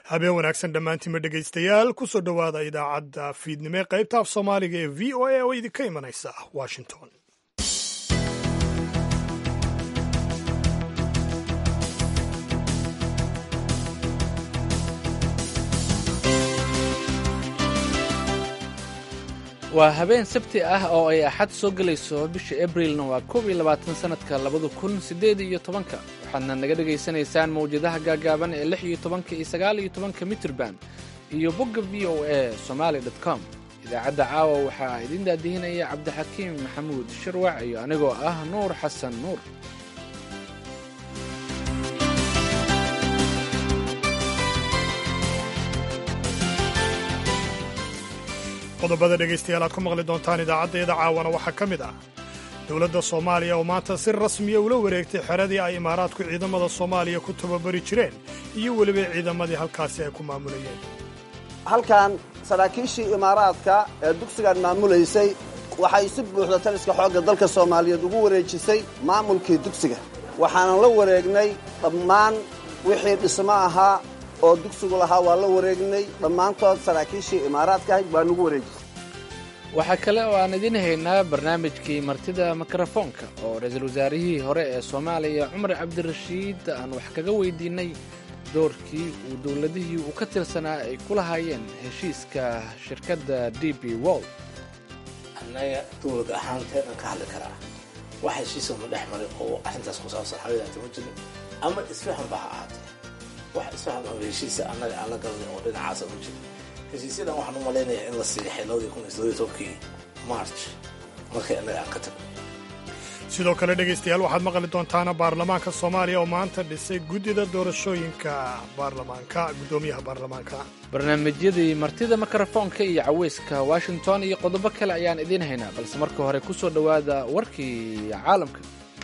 habeen wanaagsan dhammaantiinma dhegaystayaal kusoo dhowaada idaacadda fiidnimo ee qaybta af soomaaliga ee v o a oo idinka imanaysa washington waa habeen sabti ah oo ay axad soo gelayso bisha abrilna waa koob iyo labaatan sannadka labada kun siddeed iyo tobanka waxaadna naga dhegaysanaysaan mawjadaha gaagaaban ee lix iyo tobanka iyo sagaal iyo tobanka mitrban iyo bogga v o a somaali dot com idaacadda caawa waxaa idin daadihinaya cabdixakiim maxamuud shirwac iyo anigoo ah nuur xasan nuur qodobada dhegaystayaal aad ku maqli doontaan idaacaddeeda caawana waxaa ka mid ah dowladda soomaaliya oo maanta si rasmiya ula wareegtay xeradii ay imaaraadku ciidamada soomaaliya ku tababari jireen iyo weliba ciidamadii halkaasi ay ku maamulayeen halkan saraakiishii imaaraadka ee dugsigan maamulaysay waxay si buuxda taliska xoogga dalka soomaaliyeed ugu wareejisay maamulkii dugsiga waxaanan la wareegnay dhammaan wixii dhismo ahaa oo dugsigu lahaa waa la wareegnay dhammaantood saraakiishii imaaraadka ahayd baa nugu wareejisay waxaa kale oo aan idiin haynaa barnaamijkii martida mikrofoonka oo ra-iisul wasaarihii hore ee soomaaliya cumar cabdirashiid aan wax kaga weydiinnay doorkii uu dowladihii uu ka tirsanaa ay ku lahaayeen heshiiska shirkadda d b wold annaga dowlad ahaanteedhan ka hadli karaa wax heshiisama dhex maray oo arrintaas ku saabsan xawidaata ma jirin ama isfahan ba ha ahaatee wax isfahan oo heshiisa annaga aan la galnay oo dhinacaasa ma jirin heshiisyadan waxaan u malaynayaa in la siixay labadii kun iyo siddeed iyo tobankii march markay annaga aan ka tagno sidoo kale dhegaystayaal waxaad maqli doontaana baarlamaanka soomaaliya oo maanta dhisay guddida doorashooyinka baarlamaanka guddoomiyaha baarlamaanka barnaamijyadii martida mikrofoonka iyo caweyska washington iyo qodobo kale ayaan idiin haynaa balse marka hore ku soo dhowaada warkii caalamka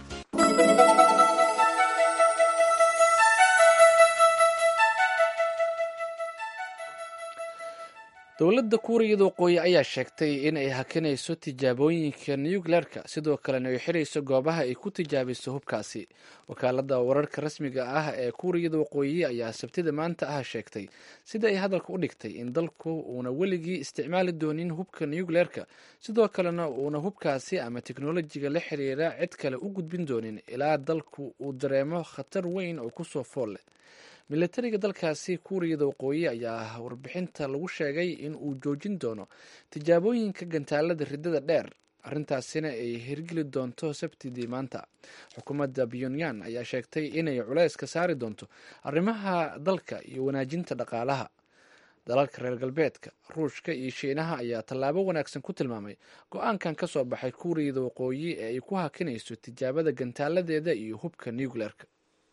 dowladda kuuriyada waqooyi ayaa sheegtay in ay hakinayso tijaabooyinka nukleerka sidoo kalena ay xirayso goobaha ay ku tijaabiso hubkaasi wakaaladda wararka rasmiga ah ee kuuriyada waqooyi ayaa sabtida maanta ah sheegtay sida ay hadalka u dhigtay in dalku uuna weligii isticmaali doonin hubka nukleerka sidoo kalena uuna hubkaasi ama teknolojiga la xiriira cid kale u gudbin doonin ilaa dalku uu dareemo khatar weyn oo kusoo fool leh milatariga dalkaasi kuuriyada waqooyi ayaa warbixinta lagu sheegay in uu joojin doono tijaabooyinka gantaalada riddada dheer arrintaasina ay hirgeli doonto sabtidii maanta xukuumadda pyonyan ayaa sheegtay inay culeys ka saari doonto arrimaha dalka iyo wanaajinta dhaqaalaha dalalka reer galbeedka ruushka iyo shiinaha ayaa tallaabo wanaagsan ku tilmaamay go-aankan ka soo baxay kuuriyada waqooyi ee ay ku hakinayso tijaabada gantaaladeeda iyo hubka nucleerka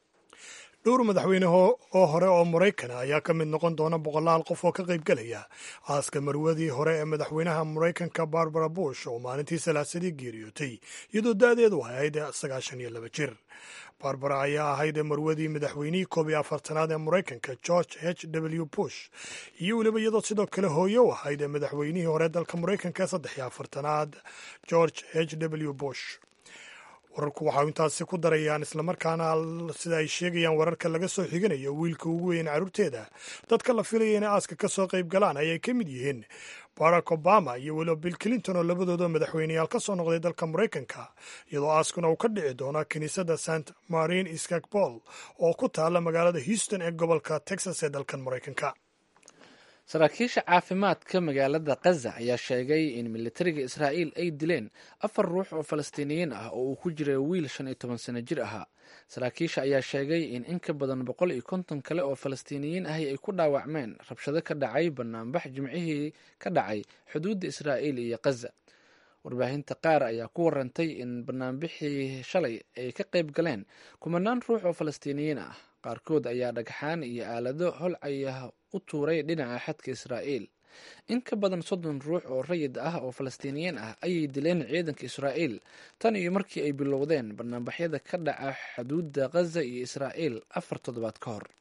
dhowr madaxweyne oo hore oo maraykana ayaa ka mid noqon doona boqolaal qof oo ka qayb gelaya aaska marwadii hore ee madaxweynaha maraykanka barbara bush oo maalintii salaasadii geeriyootay iyadoo da-deedu ahayd sagaashan iyo laba jir barbara ayaa ahayd marwadii madaxweynihii koob iyo afartanaad ee maraykanka george h w bush iyo weliba iyadoo sidoo kale hooye u ahayd madaxweynihii hore dalka maraykanka ee saddex iyo afartanaad george h w bush wararku waxau intaasi ku darayaan islamarkaana sida ay sheegayaan wararka laga soo xiganayo wiilka ugu weyn carruurteeda dadka la filaya inay aaska ka soo qayb galaan ayay ka mid yihiin barack obama iyo weliba bill clinton oo labadooda madaxweyneyaal ka soo noqday dalka maraykanka iyadoo aaskuna uu ka dhici doono kiniisadda st marin iskakbol oo ku taalla magaalada houston ee gobolka texas ee dalkan maraykanka saraakiisha caafimaadka magaalada khaza ayaa sheegay in militariga israa'iil ay dileen afar ruux oo falastiiniyiin ah oo uu ku jiray wiil shan iyo toban sano jir ahaa saraakiisha ayaa sheegay in in ka badan boqol iyo konton kale oo falastiiniyiin ahi ay ku dhaawacmeen rabshado ka dhacay banaanbax jimcihii ka dhacay xuduudda israa'iil iyo khaza warbaahinta qaar ayaa ku warantay in banaanbixii shalay ay ka qayb galeen kumanaan ruux oo falastiiniyiin ah qaarkood ayaa dhagxaan iyo aalado holcaya u tuuray dhinaca xadka israa'iil in ka badan soddon ruux oo rayid ah oo falastiiniyiin ah ayay dileen ciidanka israa'iil tan iyo markii ay bilowdeen banaanbaxyada ka dhaca xuduudda khaza iyo israa'iil afar toddobaad ka hor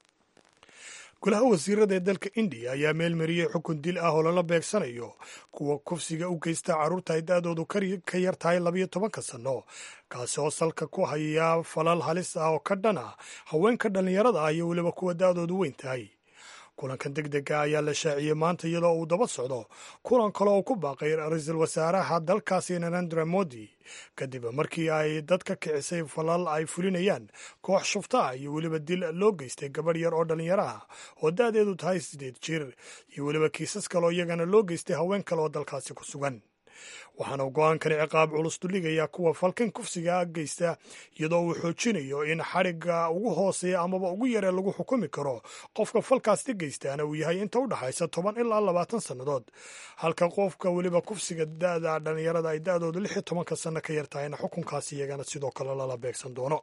golaha wasiirada ee dalka indiya ayaa meelmariyey xukun dil ah oo lala beegsanayo kuwa kufsiga u geysta carruurta ay da-doodu ka yar tahay labayo tobanka sanno kaasi oo salka ku haya falal halis ah oo ka dhan ah haweenka dhallinyarada ah iyo weliba kuwa da-doodu weyn tahay kulankan deg dega ayaa la shaaciyey maanta iyadoo uu daba socdo kulan kale oo ku baaqay ra-iisul wasaaraha dalkaasi narendra modi kadib markii ay dad ka kicisay falal ay fulinayaan koox shufta ah iyo weliba dil loo geystay gabadh yar oo dhallinyaro ah oo da-deedu tahay sideed jir iyo weliba kiisas kaleoo iyagana loo geystay haween kale oo dalkaasi ku sugan waxaana go-aankani ciqaab culus duligayaa kuwa falkan kufsiga geysta iyadoo uu xoojinayo in xadhigga ugu hooseeya amaba ugu yaree lagu xukumi karo qofka falkaasti geystaana uu yahay inta u dhexaysa toban ilaa labaatan sannadood halka qofka weliba kufsiga da-da dhallinyarada ay da-doodu lix iyo tobanka sanno ka yar tahayna xukunkaasi iyagana sidoo kale lala beegsan doono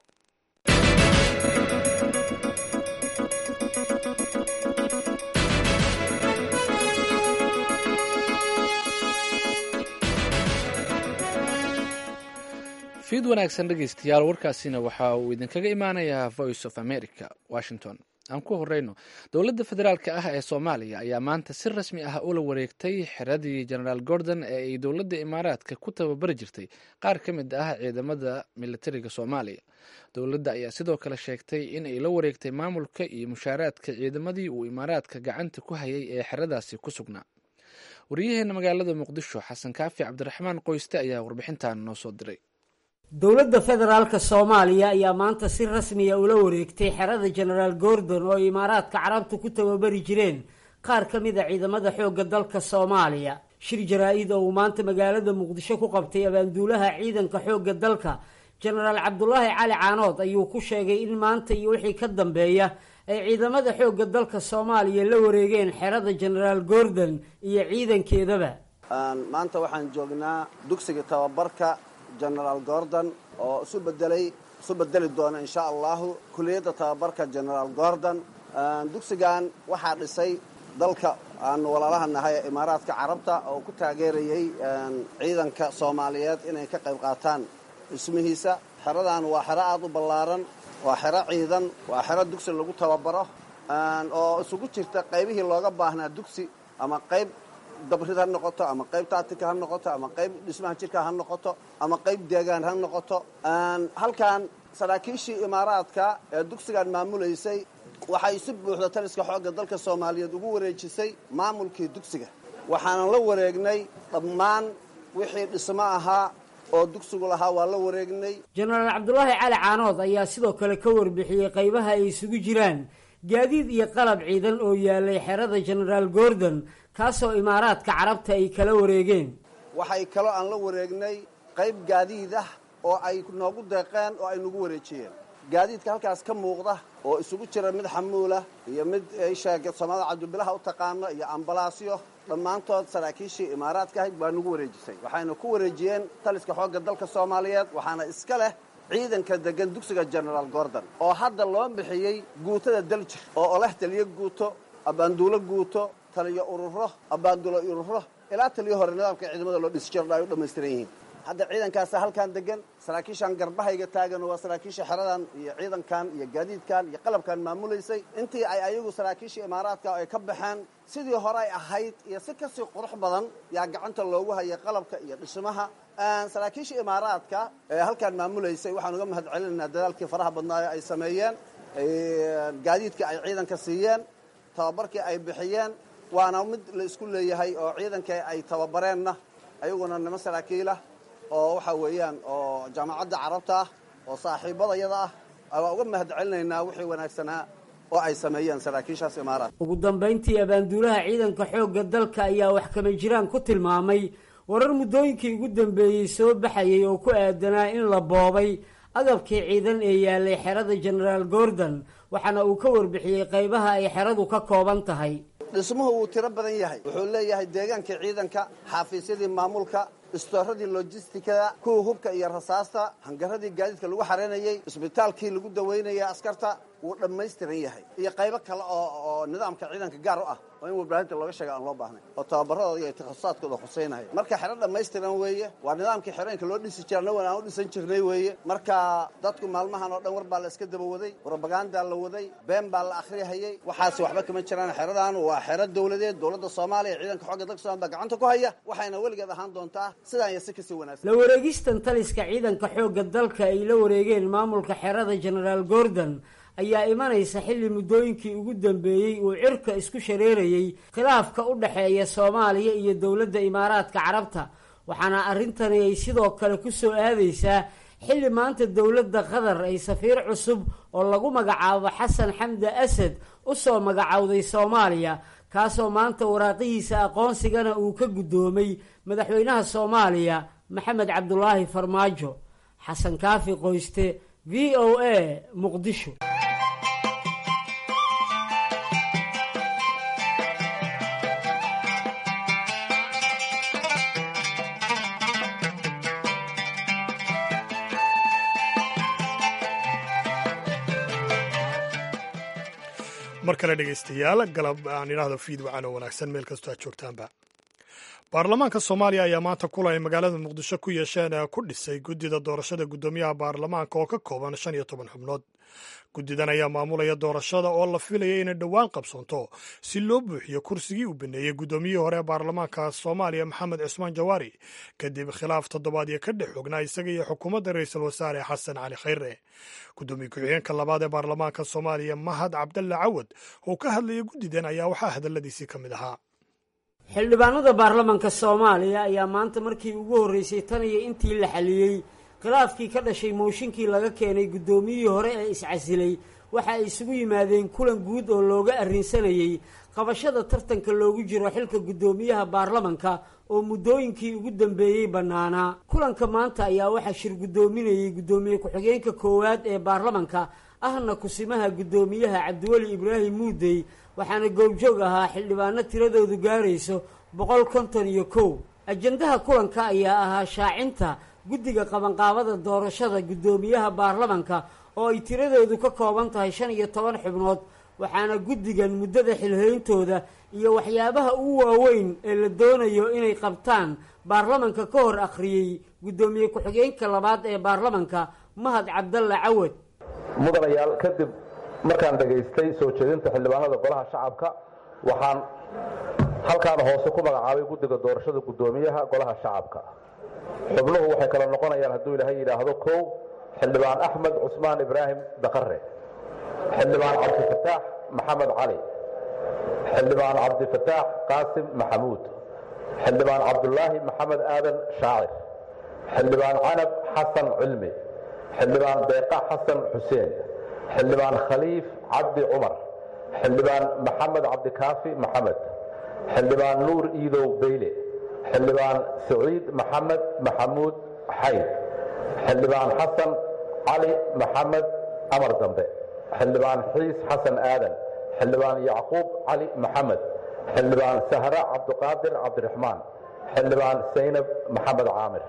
fiid wanaagsan dhegeystayaal warkaasina waxa uu idinkaga imaanayaa voice of america washington aan ku horeyno dowladda federaalk ah ee soomaaliya ayaa maanta si rasmi ah ula wareegtay xiradii genaraal gordon ee ay dowladda imaaraadka ku tababari jirtay qaar ka mid ah ciidamada militariga soomaaliya dowladda ayaa sidoo kale sheegtay in ay la wareegtay maamulka iyo mushaaraadka ciidamadii uu imaaraadka gacanta ku hayay ee xeradaasi ku sugnaa waryaheena magaalada muqdisho xasan kaafi cabdiraxmaan qoyste ayaa warbixintan noo soo diray dowladda federaalka soomaaliya ayaa maanta si rasmiya ula wareegtay xerada genaraal gordon oo imaaraadka carabtu ku tababari jireen qaar ka mid a ciidamada xoogga dalka soomaaliya shir jaraa-id oo uu maanta magaalada muqdisho ku qabtay abaanduulaha ciidanka xoogga dalka genaraal cabdulaahi cali caanood ayuu ku sheegay in maanta iyo wixii ka dambeeya ay ciidamada xoogga dalka soomaaliya la wareegeen xerada genaraal gordon iyo ciidankeedaba maanta waxaan joognaa dugsiga tababarka genaraal gordon oo isu bedelay isu bedeli doona insha allahu kuliyadda tababarka genaraal gordon dugsigan waxaa dhisay dalka aanu walaalaha nahay ee imaaraadka carabta oo ku taageerayay ciidanka soomaaliyeed inay ka qayb qaataan dhismihiisa xeradan waa xero aada u ballaaran waa xero ciidan waa xero dugsi lagu tababaro oo isugu jirta qaybihii looga baahnaa dugsi ama qayb dabrid ha noqoto ama qayb taatika ha noqoto ama qayb dhismaha jirka ha noqoto ama qayb deegaan ha noqoto halkan saraakiishii imaaraadka ee dugsigan maamulaysay waxay si buuxda taliska xoogga dalka soomaaliyeed ugu wareejisay maamulkii dugsiga waxaanan la wareegnay dhammaan wixii dhismo ahaa oo dugsigu lahaa waa la wareegnay jenaraal cabdulaahi cali caanood ayaa sidoo kale ka warbixiyey qaybaha ay isugu jiraan gaadiid iyo qalab ciidan oo yaalay xerada genaraal gordon kaasoo imaaraadka carabta ay kala wareegeen waxay kaloo aan la wareegnay qayb gaadiid ah oo ay noogu deeqeen oo ay nagu wareejiyeen gaadiidka halkaas ka muuqda oo isugu jira mid xamuulah iyo mid sheega soomaalida cabdibilaha u taqaano iyo ambalaasyo dhammaantood saraakiishii imaaraadka ahayd baa nagu wareejisay waxayna ku wareejiyeen taliska xoogga dalka soomaaliyeed waxaana iska leh ciidanka degan dugsiga genaraal gordon oo hadda loo bixiyey guutada daljir oo oleh taliyo guuto abaanduulo guuto taliyo ururo abaanduulo ururo ilaa taliyo hore nidaamka ciidamada loo dhisi jiro ay u dhammaystiran yihiin hadda ciidankaasa halkan degan saraakiishan garbahayga taagan waa saraakiisha xeradan iyo ciidankan iyo gaadiidkan iyo qalabkan maamulaysay intii ay ayagu saraakiisha imaaraadka ay ka baxeen sidii hore ay ahayd iyo si kasii qurux badan yaa gacanta loogu hayay qalabka iyo dhismaha saraakiisha imaaraadka ee halkan maamulaysay waxaan uga mahad celinaynaa dadaalkii faraha badnaayo ay sameeyeen gaadiidka ay ciidanka siiyeen tababarkii ay bixiyeen waana mid la isku leeyahay oo ciidankii ay tababareenna ayaguna nimo saraakiilah oo waxa weeyaan oo jaamacadda carabta ah oo saaxiibadayada ah waa uga mahad celinaynaa wixii wanaagsanaa oo ay sameeyeen saraakiishaas imaaraad ugu dambayntii abaanduulaha ciidanka xoogga dalka ayaa wax kama jiraan ku tilmaamay warar muddooyinkii ugu dambeeyey soo baxayay oo ku aadanaa in la boobay agabkii ciidan ee yaalay xerada genaraal gordon waxaana uu ka warbixiyey qaybaha ay xeradu ka kooban tahay dhismuhu wuu tiro badan yahay wuxuu leeyahay deegaankii ciidanka xaafiisyadii maamulka istooradii lojistikada kuwa hubka iyo rasaasta hangaradii gaadiidka lagu xareynayey isbitaalkii lagu daweynayay askarta wuu dhammaystiran yahay iyo qaybo kale oo oo nidaamka ciidanka gaar u ah oo in warbaahinta looga sheega aan loo baahnay oo tababaradooda iyo takhasusaatkooda khuseynaya marka xero dhammaystiran weeye waa nidaamkii xerooyinka loo dhisi jira nawan aan u dhisan jirnay weeye marka dadku maalmahan oo dhan war baa la iska daba waday robagandaa la waday been baa la akhriyahayey waxaas waxba kama jiraan xeradan waa xero dowladeed dowladda soomaaliya ciidanka xooga dalka somalia baa gacanta ku haya waxayna weligeed ahaan doontaa sidaan iyo si kasii wanaagsan la wareegistan taliska ciidanka xoogga dalka ay la wareegeen maamulka xerada genaraal gordon ayaa imanaysa xilli muddooyinkii ugu dambeeyey uu cirka isku shareerayey khilaafka u dhexeeya soomaaliya iyo dowladda imaaraadka carabta waxaana arrintani ay sidoo kale ku soo aadaysaa xilli maanta dowladda qatar ay safiir cusub oo lagu magacaabo xasan xamda asad u soo magacowday soomaaliya kaasoo maanta waraaqihiisa aqoonsigana uu ka guddoomay madaxweynaha soomaaliya maxamed cabdulaahi farmaajo xasan kaafi qoyste v o a muqdisho mar kale dhegaystayaal galab aan idhaahdo fiid wacan oo wanaagsan meel kastoo aad joogtaanba baarlamaanka soomaaliya ayaa maanta kulan ay magaalada muqdisho ku yeesheen ku dhisay guddida doorashada guddoomiyaha baarlamaanka oo ka kooban shan iyo toban xubnood guddidan ayaa maamulaya doorashada oo la filaya inay dhowaan qabsoonto si loo buuxiyo kursigii uu baneeyey guddoomiyihii hore ee baarlamaanka soomaaliya maxamed cismaan jawaari kadib khilaaf toddobaadyo ka dhex xognaa isaga iyo xukuumadda ra-iisul wasaare xasan cali khayre guddoomiye ku-xigeenka labaad ee baarlamaanka soomaaliya mahad cabdalle cawad oo ka hadlaya guddidan ayaa waxaa hadalladiisii ka mid ahaa xildhibaanada baarlamanka soomaaliya ayaa maanta markii ugu horreysay tan iyo intii la xaliyey khilaafkii ka dhashay mooshinkii laga keenay guddoomiyihii hore ee iscasilay waxa ay isugu yimaadeen kulan guud oo looga arrinsanayey qabashada tartanka loogu jiro xilka guddoomiyaha baarlamanka oo muddooyinkii ugu dambeeyey bannaanaa kulanka maanta ayaa waxaa shir guddoominayey guddoomiye ku-xigeenka koowaad ee baarlamanka ahna kusimaha guddoomiyaha cabdiweli ibraahim muudey waxaana goobjoog ahaa xildhibaano tiradoodu gaarayso boqol konton iyo kow ajandaha kulanka ayaa ahaa shaacinta guddiga qabanqaabada doorashada guddoomiyaha baarlamanka oo ay tiradoodu ka kooban tahay shan iyo toban xubnood waxaana guddigan muddada xilheyntooda iyo waxyaabaha ugu waaweyn ee la doonayo inay qabtaan baarlamanka ka hor akhriyey guddoomiye ku-xigeenka labaad ee baarlamanka mahad cabdalle cawad mudanayaal kadib markaan dhegaystay soo jeedinta xildhibaanada golaha shacabka waxaan halkaan hoose ku magacaabay guddiga doorashada guddoomiyaha golaha shacabka xubnuhu waxay kala noqonayaan hadduu ilaahay yidhaahdo kow xildhibaan axmed cusmaan ibraahim daqare xildhibaan cabdifataax maxamed cali xildhibaan cabdifataax qaasim maxamuud xildhibaan cabdulaahi maxamed aadan shaacir xildhibaan canab xasan cilmi xildhibaan deeqa xasan xuseen xildhibaan khaliif cabdi cumar xildhibaan maxamed cabdikaafi maxamed xildhibaan nuur iidow beyle xildhibaan saciid maxamed maxamuud xayd xildhibaan xasan cali maxamed amar dambe xildhibaan xiis xasan aadan xildhibaan yacquub cali maxamed xildhibaan sahra cabdiqaadir cabdiraxmaan xildhibaan saynab maxamed caamir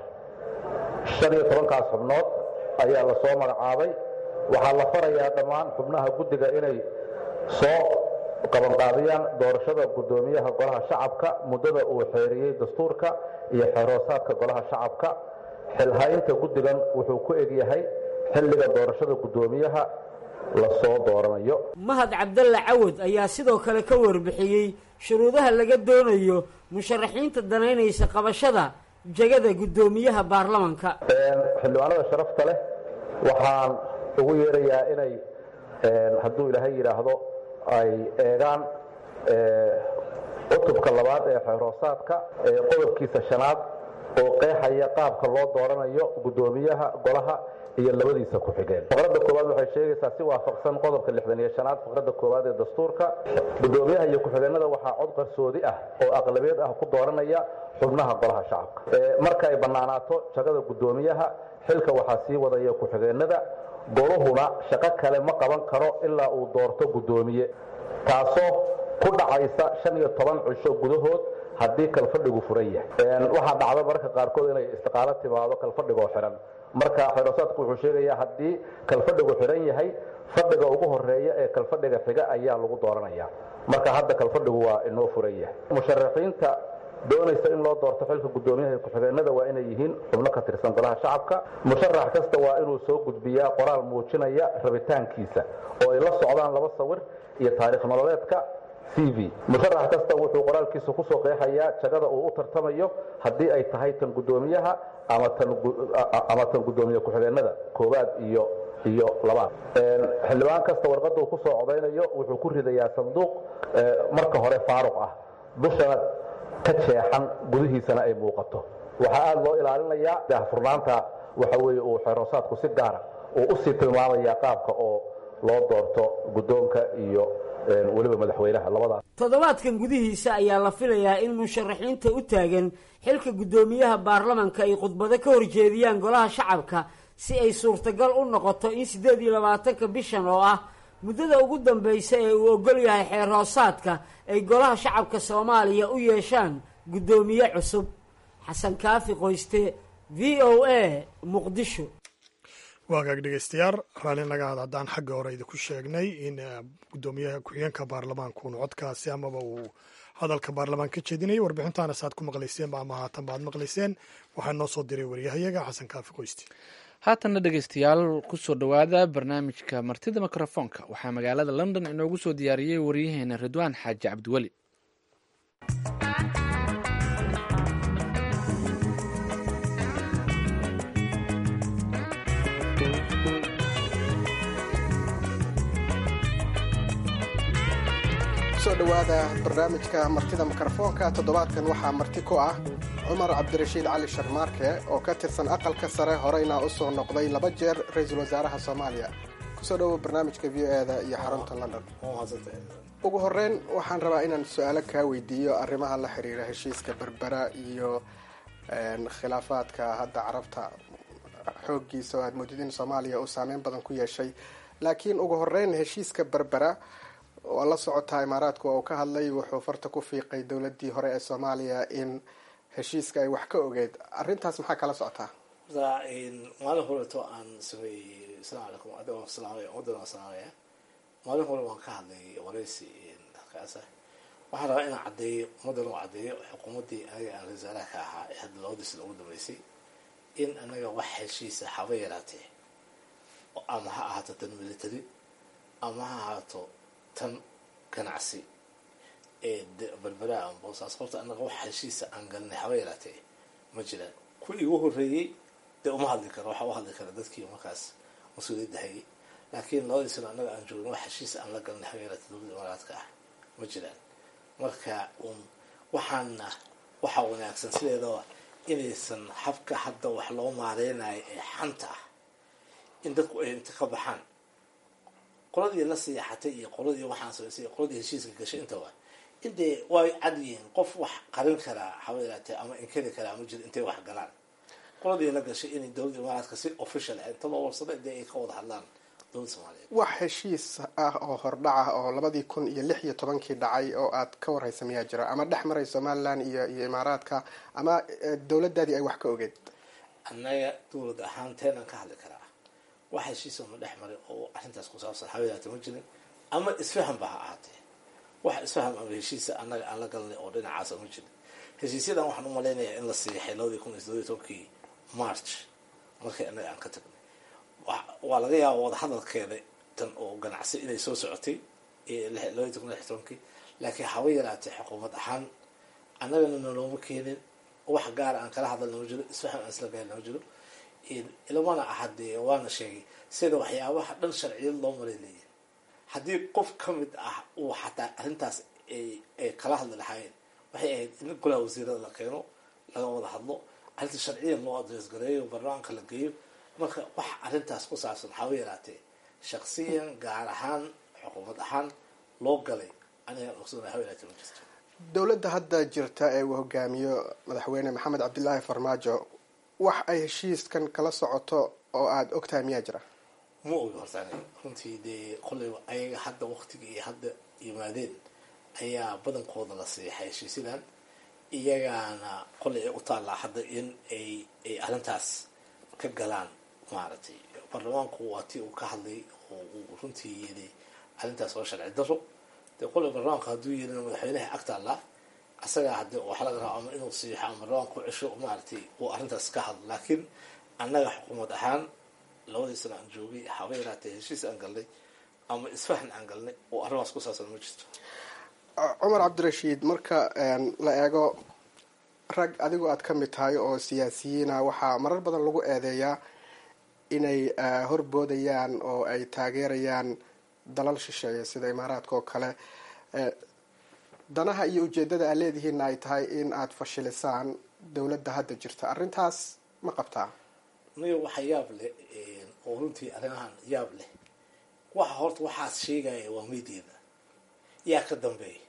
shan iyo tobankaas xubnood ayaa la soo magacaabay waxaa la farayaa dhammaan xubnaha guddiga inay soo qabanqaabiyaan doorashada guddoomiyaha golaha shacabka muddada uu xeeriyey dastuurka iyo xeeroosaadka golaha shacabka xilhaynta guddigan wuxuu ku egyahay xilliga doorashada guddoomiyaha la soo dooranayo mahad cabdalle cawad ayaa sidoo kale ka warbixiyey shuruudaha laga doonayo musharaxiinta danaynaysa qabashada jegada guddoomiyaha baarlamanka xildhibaanada sharafta leh waxaan ugu yeerayaa inay hadduu ilaahay yidhaahdo ay eegaan cutubka labaad ee xeeroosaadka ee qodobkiisa shanaad oo qeexaya qaabka loo dooranayo guddoomiyaha golaha iyo labadiisa ku-xigeen faqradda koowaad waxay sheegaysaa si waafaqsan qodobka lixdan iyo shanaad faqradda koowaad ee dastuurka guddoomiyaha iyo ku-xigeenada waxaa cod qarsoodi ah oo aqlabeed ah ku dooranaya xubnaha golaha shacabka marka ay bannaanaato jagada guddoomiyaha xilka waxaa sii wadaya ku-xigeenada goluhuna shaqo kale ma qaban karo ilaa uu doorto guddoomiye taasoo ku dhacaysa shan iyo toban cisho gudahood haddii kalfadhigu furan yahay waxaa dhacda mararka qaarkood inay istiqaalo timaado kalfadhigoo xihan marka xeeroosaadku wuxuu sheegayaa haddii kalfadhigu xihan yahay fadhiga ugu horeeya ee kalfadhiga xiga ayaa lagu dooranaya marka hadda kalfadhigu waa inoo furan yahay musharaxiinta doonaysa in loo doorto xilka guddoomiyaha iyo ku-xigeenada waa inay yihiin xubno ka tirsan golaha shacabka musharax kasta waa inuu soo gudbiyaa qoraal muujinaya rabitaankiisa oo ay la socdaan laba sawir iyo taariikh nololeedka c v musharax kasta wuxuu qoraalkiisa kusoo qeexayaa jagada uu u tartamayo haddii ay tahay tan guddoomiyaha ama tan ama tan guddoomiye ku-xigeenada koowaad iyo iyo labaad xildhibaan kasta warqadda uu ku soo codaynayo wuxuu ku ridayaa sanduuq marka hore faaruq ah dushana ka jeexan gudihiisana ay muuqato waxaa aada loo ilaalinayaa daahfurnaanta waxa weeye uu xeeroosaadku si gaara uu usii tilmaamaya qaabka oo loo doorto guddoonka iyo weliba madaxweynaha labadaas toddobaadkan gudihiisa ayaa la filayaa in musharaxiinta u taagan xilka guddoomiyaha baarlamanka ay khudbado ka horjeediyaan golaha shacabka si ay suurtagal u noqoto in siddeed iyo labaatanka bishan oo ah muddada ugu dambaysa ee uu ogol yahay xeer hoosaadka ay golaha shacabka soomaaliya u yeeshaan guddoomiye cusub xasan kaafi qoyste v o a muqdisho waagaag dhegeystayaal raalli naga had haddaan xagga hore idinku sheegnay in guddoomiyaha ku-xigeenka baarlamaankuun codkaasi amaba uu hadalka baarlamaan ka jeedinayay warbixintaana saad ku maqlayseen ama haatan baad maqlayseen waxaa noo soo diray waryahayaga xasan kaafi qoysti haatanna dhegeystayaal kusoo dhowaada barnaamijka martida mikrofoonka waxaa magaalada london inoogu soo diyaariyey waryaheena ridwaan xaaji cabdiweli kusoo dhowaada barnaamijka martida mikrofoonka toddobaadkan waxaa marti ku ah cumar cabdirashiid cali sharmaarke oo ka tirsan aqalka sare horeyna u soo noqday laba jeer ra-iisul wasaaraha soomaaliya kusoo dhowo barnaamijka v o e da iyo xarunta london ugu horeyn waxaan rabaa inaan su-aalo kaa weydiiyo arrimaha la xiriira heshiiska berbera iyo khilaafaadka hadda carabta xoogiisa oo aad moodid in soomaaliya uu saameyn badan ku yeeshay laakiin ugu horeyn heshiiska berbera waa la socotaa imaaraadku oo uu ka hadlay wuxuu farta ku fiiqay dowladii hore ee soomaaliya in heshiiska ay wax ka ogeyd arrintaas maxaa kala socotaa maalin horeto aan sameeyey asalaamu calaykum adigoo salaamaya waddan salaamaya maalin hore waan ka hadlay waraysi halkaasa waxaan rabaa inaan caddeeyo ummaddan u caddeeyo xukuumaddii aniga aan rasaalaha ka ahaa ee hadda labadii sida ugu dambeysay in anaga wax heshiisa haba yaraatee ama ha ahaato tan military ama ha ahaato tan ganacsi ee berberaa ama boosaas horta anaga wax heshiisa aan galnay haba yaraatee ma jiraan ku igu horreeyey dee uma hadli karo waxaa u hadli kara dadkii markaas mas-uuliyadda hayay laakiin labadii sano annaga aan joogin wax heshiisa aan la galnay haba yaraatee dowladda imaaraadka ah ma jiraan marka un waxaana waxaa wanaagsan sideedaba inaysan habka hadda wax loo maareynayo ee xanta ah in dadku ay inta ka baxaan qoladii la siyaxatay iyo qoladii waxaan samaysay iyo qoladii heshiiska gashay intaba intay way cad yihiin qof wax qarin karaa haba yaraatee ama inkari karaa ma jiro intay wax galaan qoladii la gashay inay dowladda imaaraadka si official ah inta loo warsada intay ay ka wada hadlaan dowladda soomaaliyeed wax heshiis ah oo hordhaca oo labadii kun iyo lix iyo tobankii dhacay oo aad ka warhaysa miyaa jira ama dhex maray somalilan iyo iyo imaaraadka ama dowladdaadii ay wax ka ogeed annaga dowlad ahaan teenaan ka hadli karaa wax heshiisa ma dhex maray oo arrintaas ku saabsan hawadaata ma jirin ama isfahan ba ha ahaatee wax isfaham ama heshiisa annaga aan la galnay oo dhinacaasa ma jirin heshiisyadan waxaan u malaynayaa in la siixay labadii kun iyo toddobiyo tobankii march markii annaga aan ka tagnay waa laga yaaba wadahadalkeeda tan oo ganacsi inay soo socotay labadii kun iyo lix tobankii laakiin haba yaraatee xukuumad ahaan annagana nalooma keenin wax gaara aan kala hadalna ma jiro isfaham aan isla gaarna ma jiro ilamana aha dee waana sheegay sida waxyaabaha dhan sharciyad loo maray leeyihin haddii qof ka mid ah uu xataa arrintaas ay kala hadli lahaayeen waxay ahayd in golaha wasiirada la keeno laga wada hadlo arrinta sharciyan loo adrees gareeyo barnaamijka la geeyo marka wax arrintaas ku saabsan haba yaraatee shaksiyan gaar ahaan xukuumad ahaan loo galay anigaan ogsoona haba yaraatee ma jirto dowladda hadda jirta ee uu hogaamiyo madaxweyne maxamed cabdilaahi farmaajo wax ay heshiiskan kala socoto oo aada ogtahay miyaa jira ma ogi hortaan runtii dee qolayba ayaga hadda waktiga iyo hadda yimaadeen ayaa badankooda la siixay heshiisyadan iyagaana qolay ay u taallaa hadda in ay ay arrintaas ka galaan maaragtay baarlamaanku waa tii uu ka hadlay oo uu runtii yidhi arrintaas waa sharci daro dee qolay baarlamaanku hadduu yidhina madaxweynaha ag taallaa asagaa hadde waxa laga raba ama inuu siixo ama baarlamaanku cesho maaragtay uu arrintaas ka hadlo laakiin annaga xukuumad ahaan labadii sano aan joogay haba yaraatee heshiis aan galnay ama isfahan aan galnay oo arrimaas ku saabsan ma jirto cumar cabdirashiid marka la eego rag adigu aad ka mid tahay oo siyaasiyiina waxaa marar badan lagu eedeeyaa inay horboodayaan oo ay taageerayaan dalal shisheeya sida imaaraadka oo kale danaha iyo ujeedada aad leedihiinna ay tahay in aada fashilisaan dowladda hadda jirta arrintaas ma qabtaa niyo waxa yaab leh oo runtii arrimahan yaab leh waxa horta waxaas sheegaya waa meydiyada yaa ka dambeeya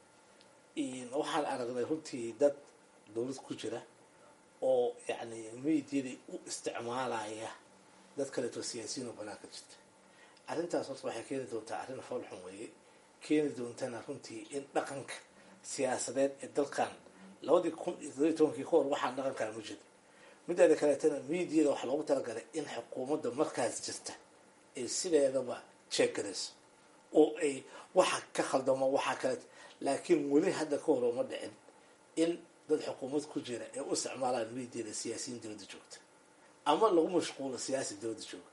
waxaan aragnay runtii dad dowlad ku jira oo yacni meydiyadii u isticmaalaya dad kaleeto siyaasiyiin oo banaanka jirta arrintaas horta waxay keeni doontaa arrin foolxun weeye keeni doontana runtii in dhaqanka siyaasadeed ee dalkan labadii kun iyo toddobiyi tobankii ka hor waxaan dhaqankaa ma jiro mideeda kaleetana miidiyada waxaa loogu talagalay in xukuumadda markaas jirta ay sideedaba jeegarayso oo ay waxa ka khaldamo waxaa kaleet laakiin weli hadda ka hor uma dhicin in dad xukuumad ku jira ee u isticmaalaan miidiyada siyaasiyiin dowladda joogta ama lagu mashquulo siyaasi dowladda jooga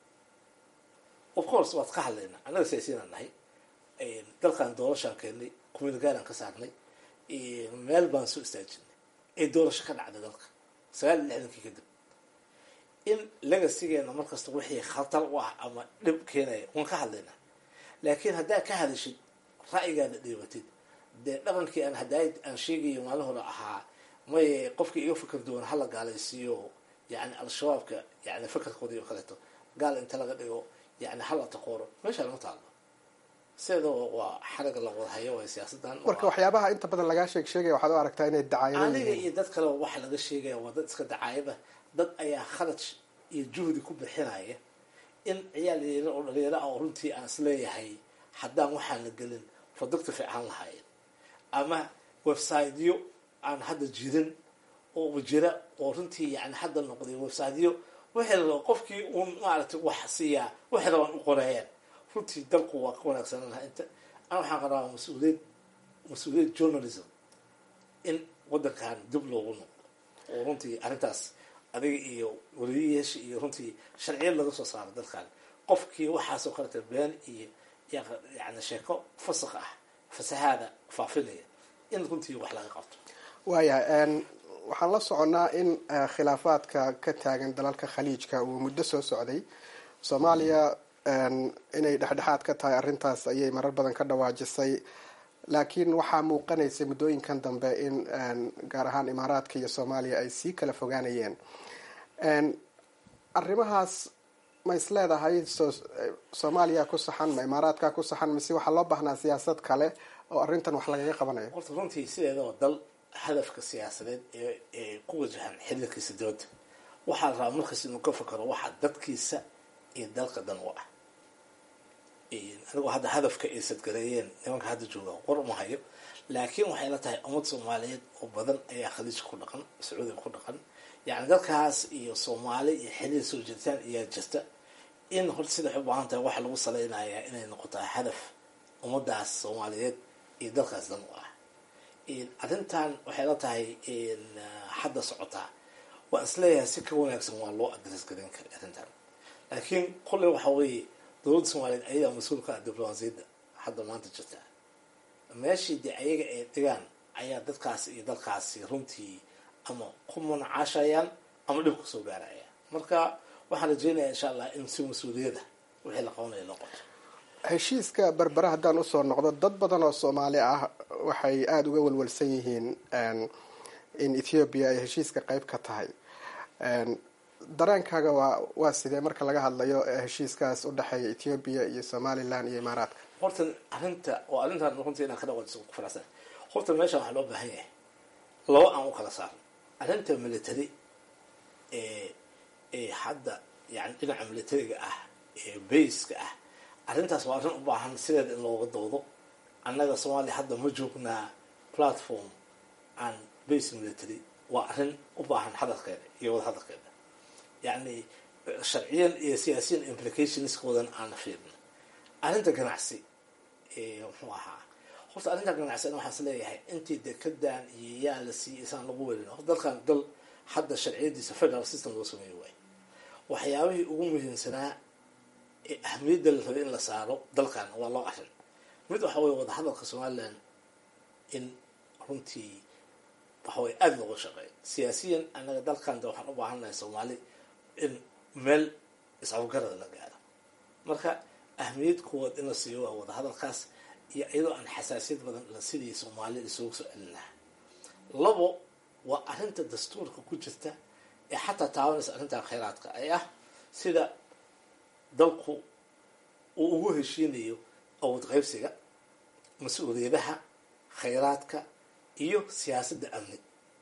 of course waad ka hadlaynaa annaga siyaasiyiinaan nahay dalkan doorashaan keennay kumeelgaalaan ka saarnay meel baan soo istaajinay ee doorasho ka dhacday dalka sagaal iyo lixdankii kadib in legasigeena markasta wixii khatar u ah ama dhib keenaya waan ka hadlaynaa laakiin haddaad ka hadashid ra'yigaada dhiibatid dee dhaqankii aan hadaayad aan sheegayo maalin hore ahaa may qofkii iga fikir duwan hala gaalaysiiyo yani al-shabaabka yani fikirkoodii oo kaleeto gaal inta laga dhigo yani hala taqooro meesha lama taalo sideeda waa xaraga la wada hayo waay siyaasadan marka waxyaabaha inta badan lagaa sheeg sheegaya waxaad u aragtaa inay dacaayado aniga yihiin iyo dad kaleba waxa laga sheegaya waa dad iska dacaayada dad ayaa kharaj iyo juhdi ku bixinaya in ciyaal yaryar oo dhalinyaro ah oo runtii aan isleeyahay haddaan waxaan la gelin productive fiican lahaayeen ama websiteyo aan hadda jirin oo jira oo runtii yani hadda noqday websiteyo wixii la rabo qofkii uun maaragtay wax siiyaa waxay rabaan u qoreeyaan runtii dalku waa ka wanaagsanaan lahaa inta ana waxaan qabaa mas-uuliyad mas-uuliyad journalism in waddankan dib loogu noqdo oo runtii arrintaas adiga iyo waliyayaasha iyo runtii sharciyad laga soo saaro dalkan qofkii waxaasoo kaleta been iyo yani sheeko fasaq ah fasahaada faafinaya in runtii wax laga qabto waayahay waxaan la soconnaa in eh, khilaafaadka ka taagan dalalka khaliijka uu muddo soo socday soomaaliya inay dhexdhexaad ka tahay arrintaas ayay marar badan ka dhawaajisay laakiin waxaa muuqanaysay muddooyinkan dambe in gaar ahaan imaaraadka iyo soomaaliya ay sii kala fogaanayeen arrimahaas ma is leedahay so soomaaliya ku saxan ma imaaraadka ku saxan mise waxaa loo baahnaa siyaasad kale oo arrintan wax lagaga qabanayo horta runtii sideedaba dal hadafka siyaasadeed ee ee ku wajahan xiriirkiisa dooda waxaa la rabaa markaas inuu ka fakaro waxa dadkiisa iyo dalka dan u ah anigoo hadda hadafka ay sadgareeyeen nimanka hadda jooga qor uma hayo laakiin waxay la tahay ummad soomaaliyeed oo badan ayaa khaliijka ku dhaqan sacuudiga ku dhaqan yani dalkaas iyo soomaali iyo xiriir soo jiritaan ayaa jirta in horta sida waxay u baahan tahay waxa lagu salaynayaa inay noqotaa hadaf ummadaas soomaaliyeed iyo dalkaas dan u ah arrintan waxay la tahay hadda socotaa waan isleeyahay si ka wanaagsan waa loo adres garin kara arrintan laakiin kolley waxa weeye dowladda soomaaliyeed ayadaa mas-uulka ah diblomaasiyadda hadda maanta jirta meeshii dee ayaga ay dhigaan ayaa dadkaasi iyo dalkaasi runtii ama ku munacaashayaan ama dhib kusoo gaaraya marka waxaan rajeynayaa insha allah in si mas-uuliyada wixii la qabanaya loo qabto heshiiska berbere haddaan usoo noqdo dad badan oo soomaali ah waxay aada uga walwalsan yihiin in ethoobiya ay heshiiska qeyb ka tahay dareenkaaga waa waa sidee marka laga hadlayo heshiiskaas udhexeeya ethoobiya iyo somalilan iyo imaaraadka horta arrinta oo arrintan runtii inaan ka dhawaajiso ku faraxsan horta meeshan waxaa loo baahan yahay laba aan u kala saarno arrinta military ee ee hadda yani dhinaca militariga ah ee bayska ah arrintaas waa arrin u baahan sideeda in looga doodo annaga soomaaliya hadda ma joognaa platform aan base military waa arrin u baahan hadalkeeda iyo wada hadalkeeda yacni sharciyan iyo siyaasiyan implicationskoodan aan fiirno arrinta ganacsi muxuu ahaa horta arrinta ganacsi an waxaan is leeyahay intii dekedan iyo yaa la siiyey isaan lagu welin dalkan dal hadda sharciyadiisa federal system loo sameeyo waay waxyaabihii ugu muhiimsanaa ee ahmiyadda la rabay in la saaro dalkan waa loo arrin mid waxa weye wada hadalka somalilan in runtii waxaweye aada looga shaqeeyo siyaasiyan annaga dalkan de waxaan u baahannahay soomaali in meel is-afgarada la gaaro marka ahmiyad kuwaad in la siiyo waa wadahadalkaas iyo iyadoo aan xasaasiyad badan la sidii soomaalida isugu soo celin lahaa labo waa arrinta dastuurka ku jirta ee xataa taabanaysa arrintan kheyraadka ay ah sida dalku uu ugu heshiinayo awood qaybsiga mas-uuliyadaha kheyraadka iyo siyaasadda amni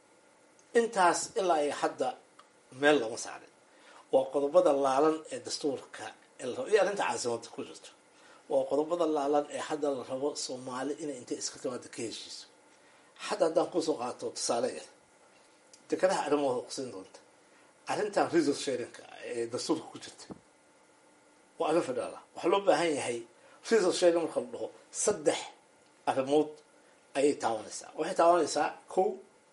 intaas ilaa ay hadda meel lama saarin waa qodobada laalan ee dastuurka ee la rabo iyo arrinta caasimada ku jirto waa qodobada laalan ee hadda la rabo soomaali inay intay iska timaada ka heshiiso hadda haddaan kusoo qaato tusaale yar dekadaha arrimahooda qusin doonta arrintan resource sharinka ee dastuurka ku jirta waa arrin federaal ah waxaa loo baahan yahay resource sharing marka la dhaho saddex arrimood ayay taabanaysaa waxay taabanaysaa kow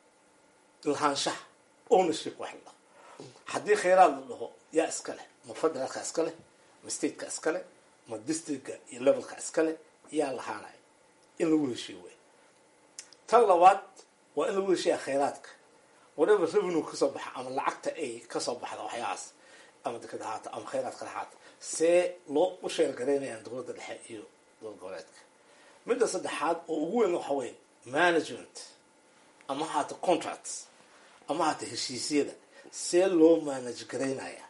lahaanshaha ownership wax la dhaho haddii kheyraad la dhaho yaa iska leh ma federaalka iska leh ma stateka iska leh ma districtka iyo levelka iska leh yaa lahaanaya in lagu heshiyo wey tan labaad waa in lagu heshiyaa kheyraadka whatever revenue kasoo baxa ama lacagta ay kasoo baxda waxyahaas ama dekada haata ama kheyraadka haata see loo u sheergaraynayaan dowladda dhexe iyo dowlad goboleedka midda saddexaad oo ugu weyn waxa weye management ama haata contracts ama haata heshiisyada see loo manage garaynaya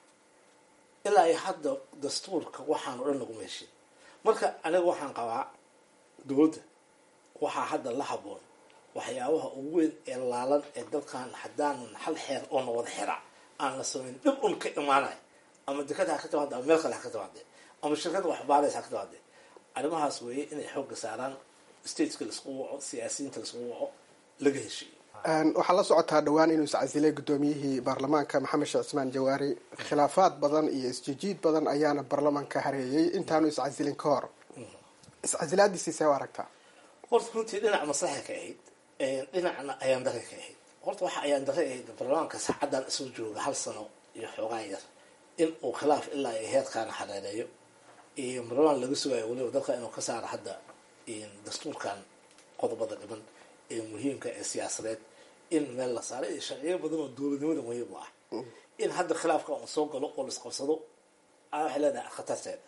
ilaa ay hadda dastuurka waxaan o dhan laguma heshin marka aniga waxaan qabaa dowladda waxaa hadda la haboon waxyaabaha ugu weyn ee laalan ee dalkan haddaanan hal xeer oona wada xera aan la samayn dhib un ka imaanaya ama dekada ha ka timaade ama meel kale ha ka timaade ama shirkada waxbaaraysa ha ka timaade arrimahaas weeye inay xoogga saaraan stateska laisku waco siyaasiyiinta laisku waco laga heshiiyo waxaa la socotaa dhowaan inuu iscasilay guddoomiyihii baarlamaanka maxamed sheekh cismaan jawaari khilaafaad badan iyo isjijiid badan ayaana baarlamaanka hareeyay intaanu iscasilin ka hor iscasilaadiisii see u aragtaa horta runtii dhinac maslaxa ka ahayd dhinacna ayaan dare ka ahayd horta waxa ayaan dare ahayd baarlamaanka saacaddan isoo jooga hal sano iyo xoogaan yar in uu khilaaf ilaa ay heerkaana hareereeyo iyo baarlamaan laga sugayo weliba dalka inuu ka saaro hadda dastuurkan qodobada dhiban ee muhiimka ee siyaasadeed in meel la saaro iyo sharciyo badan oo dowladnimada muhiim u ah in hadda khilaafka uu soo galo oo laisqabsado waxay leedahay khatarteeda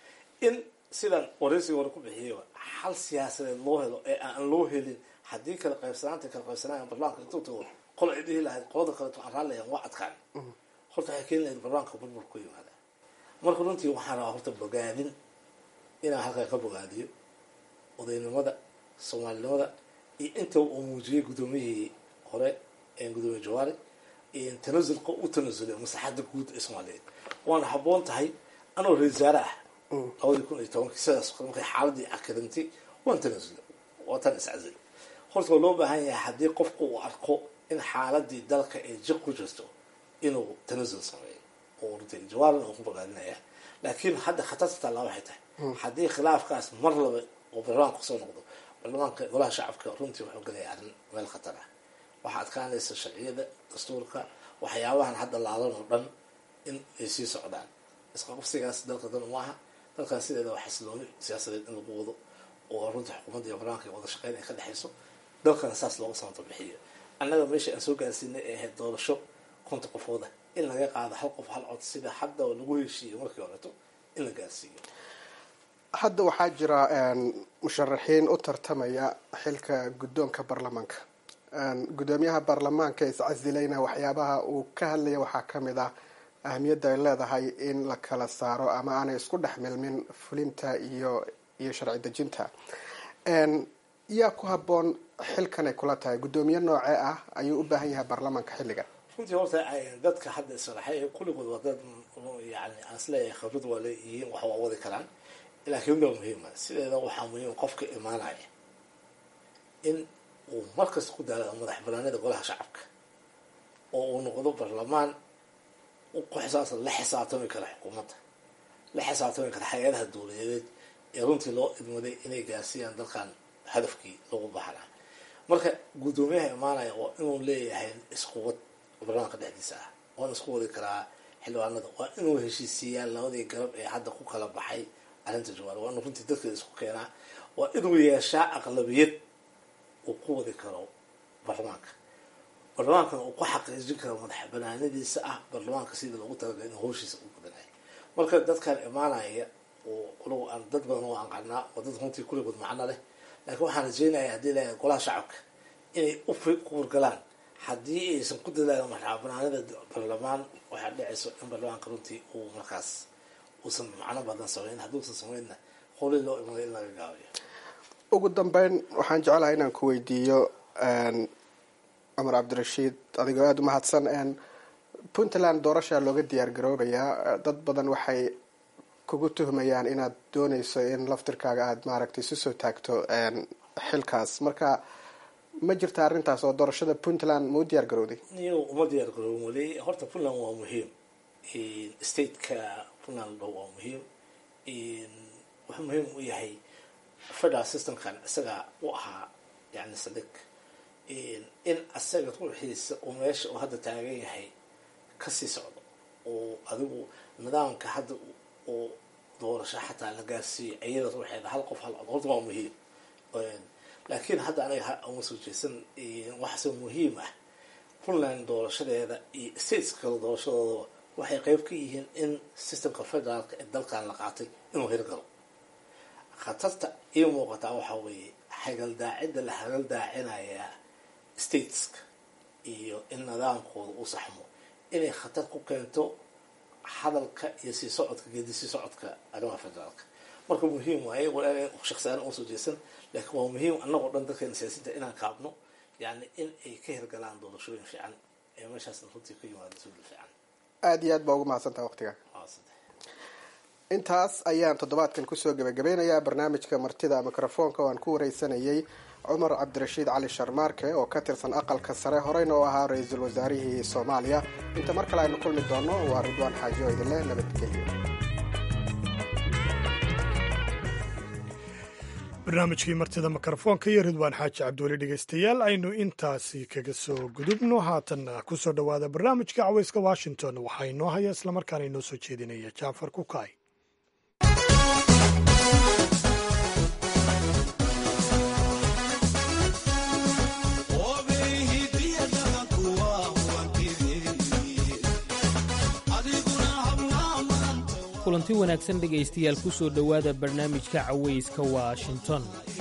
in sidan waraysiga hore ku bixiyayba xal siyaasadeed loo helo ee aan loo helin haddii kala qaybsanaanta kala qaybsanaayan barlamanka intuu tago qol ay dhihi lahayd qolada kaleeto aan raallayaan waa adkaan horta waxay keeni lahayd barlamanka burbur ku yimaada marka runtii waxaan rabaa horta bogaadin inaan halkaa ka bogaadiyo odaynimada soomaalinimada iyo inta uu muujiyey guddoomiyihii hore gudoomiye jawaari tanasulka u tanasulay maslaxadda guud ee soomaaliyeed waana habboon tahay anoo ra wasaare ah labadii kun iyo tobankii sidaas markay xaaladii akadantay waan tanasulay waa tan iscazil horta waa loo baahan yahay haddii qofku uu arko in xaaladii dalka ay jiq ku jirto inuu tanasul sameeyo oo runtii jawaarin uu ku bogaadinaya laakiin hadda khatarta taallaa waxay tahay haddii khilaafkaas mar laba oo baarlamaanka kusoo noqdo baarlamaanka golaha shacabka runtii wuxuu galaya arrin meel khatar ah waxaa adkaanaysa sharciyada dastuurka waxyaabahan hadda laalan oo dhan in ay sii socdaan isqaqabsigaas dalka dan maaha dalkan sideeda waa xasilooni siyaasadeed in lagu wado oo runtii xukuumadda iyo baarlamaanka wada shaqeyn ay ka dhexayso dalkana saas looga samata bixiyo annaga meesha aan soo gaarsiinay ee ahayd doorasho konta qofooda in laga qaado hal qof hal cod sida hadda lagu heshiiyo markii horeto in la gaarsiiyo hadda waxaa jira musharaxiin u tartamaya xilka guddoonka baarlamaanka guddoomiyaha baarlamaanka iscasilayna waxyaabaha uu ka hadlaya waxaa ka mid ah ahamiyadda ay leedahay in la kala saaro ama aanay isku dhex milmin fulinta iyo iyo sharci dejinta yaa ku habboon xilkan ay kula tahay guddoomiye noocee ah ayuu u baahan yahay baarlamaanka xilligan runtii horta dadka hadda isaraxay kulligood waa dad yani aan isleeyahay khibrad waa leeyihiin wax waa wadi karaan laakiin waa muhiima sideeda waxaa muhiim qofka imaanaya in uu markasta ku daalo madax banaanida golaha shacabka oo uu noqdo baarlamaan ku xisaabsan la xisaabtami kara xukuumadda la xisaabtami kara hay-adaha dowladeed ee runtii loo idmaday inay gaarsiiyaan dalkan hadafkii lagu baxnaa marka guddoomiyaha imaanaya waa inuu leeyahay isquwad baarlamaanka dhexdiisa ah waana isku wadi karaa xildhibaanada waa inuu heshiisiiyaa labadii garab ee hadda ku kala baxay arrinta jawaar waa inuu runtii dadkeeda isku keenaa waa inuu yeeshaa aqlabiyad uu ku wadi karo baarlamaanka baarlamaankana uu ku xaqiijin karo madax banaanadiisa ah baarlamaanka sidii loogu talagalay inuu howshiisa u gudanayo marka dadkan imaanaya oo anagu aan dad badan oo anqanaa oo dad runtii kulligood macno leh laakiin waxaan rajeynaya haddii la golaha shacabka inay u kuurgalaan haddii aysan ku dadaalin madaxbanaanida baarlamaan waxaa dhicayso in baarlamaanka runtii uu markaas uusan macno badan samayn hadduusan samaynna qoli loo imado in laga gaabiyo ugu dambeyn waxaan jeclahay inaan ku weydiiyo cumar cabdirashiid adigoo aada u mahadsan puntland doorashaa looga diyaar garoobayaa dad badan waxay kugu tuhmayaan inaad dooneyso in laftirkaaga aada maaragtay isu soo taagto xilkaas marka ma jirta arrintaas oo doorashada puntland ma u diyaar garowday niyo uma diyaar garoobin weli horta puntland waa muhiim stateka puntland waa muhiim wuxuu muhiim u yahay federal systemkan isaga u ahaa yani sadiq in asaga ruuxiisa uu meesha uu hadda taagan yahay kasii socdo oo adigu nidaamka hadda uu doorasho xataa la gaarsiiyo iyada ruuxeeda hal qof hal cod horta waa muhiim laakiin hadda aniga uma soo jeesan waxase muhiim ah puntland doorashadeeda iyo states kale doorashadooda waxay qeyb ka yihiin in systemka federaalka ee dalkan la qaatay inuu hirgalo khatarta ii muuqataa waxaa weeye hagaldaacida la hagaldaacinayaa stateska iyo in nidaamkooda u saxmo inay khatar ku keento hadalka iyo sii socodka geedi sii socodka arrimaha federaalka marka muhiim waaye shaksiyaana uma soo jeesan laakiin waa muhiim annagoo dhan dadkeena siyaasadda inaan kaabno yani in ay ka hirgalaan doorashooyin fiican ee meeshaasna runtii ka yimaada suuli fiican aada iyo aad baa ugu mahadsantaha waqtiga intaas ayaan toddobaadkan kusoo gebagabeynayaa barnaamijka martida mikrofoonka oo aan ku wareysanayay cumar cabdirashiid cali sharmaarke oo ka tirsan aqalka sare horeyna oo ahaa ra-iisul wasaarihii soomaaliya inta mar kale aynu kulmi doono waa ridwaan xaaji oo idinleh nabadgelyo barnaamijkii martida mikrofoonka iyo ridwaan xaaji cabdiweli dhegeystayaal aynu intaasi kaga soo gudubno haatanna kusoo dhowaada barnaamijka caweyska washington waxaa inoo haya islamarkaana inoo soo jeedinaya jaafar kukaay kulanti wanaagsan dhegaystayaal ku soo dhowaada barnaamijka cawayska washington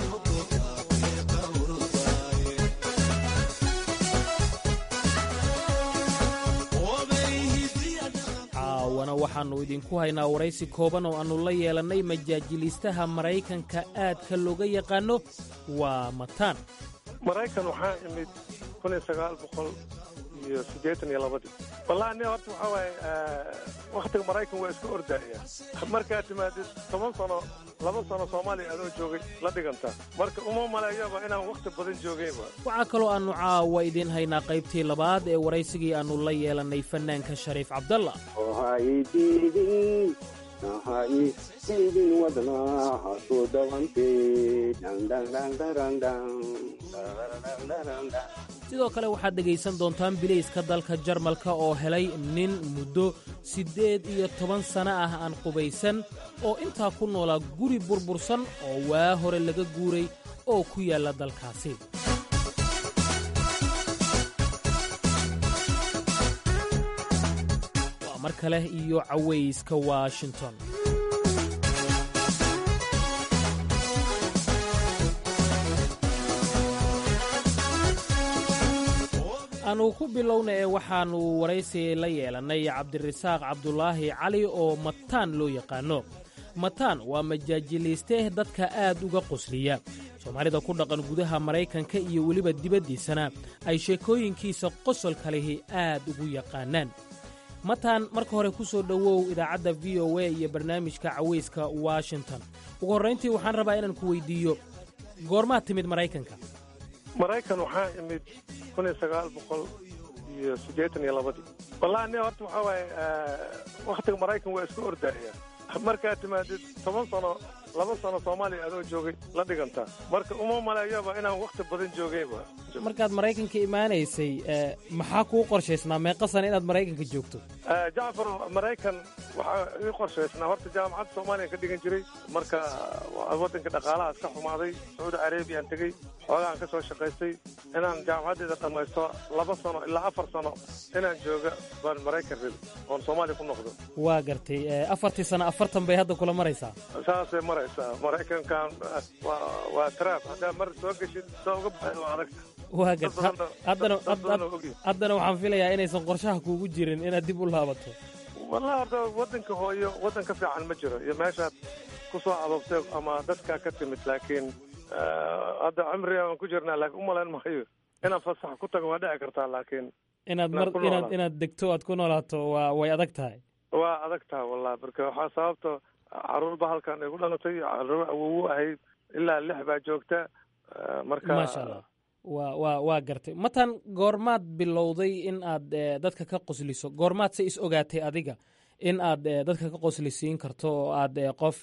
caawana waxaannu idinku haynaa waraysi kooban oo aannu la yeelannay majaajiliistaha maraykanka aadka looga yaqaanno waa mataan maraykan waxaa imid kun iyo sagaal boqol iyo siddeetan iyo labadii wallahi nin horta waxaa waaye wakhtiga maraykan waa iska ordaya markaad timaadid toban sano laba sano soomaaliya adoo joogay la dhiganta marka uma maleeyaba inaan wakhti badan joogayba waxaa kaloo aannu caawa idiin haynaa qaybtii labaad ee waraysigii aannu la yeelannay fannaanka shariif cabdalla sidoo kale waxaad dhegaysan doontaan bilayska dalka jarmalka oo helay nin muddo siddeed iyo toban sanno ah aan qubaysan oo intaa ku noolaa guri burbursan oo waa hore laga guuray oo ku yaalla dalkaasi waa mar kale iyo cawayska washington aanu ku bilowna ee waxaannu waraysi la yeelannay cabdirasaaq cabdulaahi cali oo mataan loo yaqaanno mataan waa majaajiliiste dadka aad uga qosliya soomaalida ku dhaqan gudaha maraykanka iyo weliba dibaddiisana ay sheekooyinkiisa qosolka lihi aad ugu yaqaanaan mataan marka hore ku soo dhowow idaacadda v o a iyo barnaamijka cawayska washington ugu horrayntii waxaan rabaa inaan ku weyddiiyo goormaad timid maraykanka maraykan waxaa imid kun iyo sagaal boqol iyo siddeetan iyo labadii wallahi nin horta waxaa waaye wakhtiga maraykan waa iska ordaya markaad timaadid toban sano laba sano soomaaliya adoo joogay la dhiganta marka uma maleeyaba inaan wakhti badan joogayba markaad maraykanka imaanaysay maxaa kuu qorshaysnaa meeqa sana inaad maraykanka joogto jacfar maraykan waxaa ii qorshaysnaa horta jaamacadda soomaaliya ka dhigan jiray marka waddanka dhaqaalahaas ka xumaaday sacuudi carabiyan tegey xoogaan ka soo shaqaystay inaan jaamacaddeeda dhammaysto laba sano ilaa afar sano inaan jooga baan maraykan rabi oon soomaaliya ku noqdo waa gartay afartii sano afartan bay hadda kula maraysaa saasay maraysaa maraykankan waa waa trap haddaa mar soo geshid soo uga baxay waa adagta waa garta haddana haddana waxaan filayaa inaysan qorshaha kuugu jirin inaad dib u laabato wallahi horta waddanka hooyo waddan ka fiican ma jiro iyo meeshaad ku soo adoobtay ama dadkaa ka timid laakiin hadda cimriga aan ku jirnaa laakiin umalayn maayo inaan fasax ku tago waa dhici kartaa laakiin inaad mar inaad inaad degto aad ku noolaato waa way adag tahay waa adag tahay wallahi marka waxaa sababta caruurba halkan igu dhalatay caruur awowu ahayd ilaa lix baa joogta marka maasha allah waa waa waa gartay matan goormaad bilowday in aad dadka ka qosliso goormaad se is ogaatay adiga in aad dadka ka qoslisiin karto oo aad qof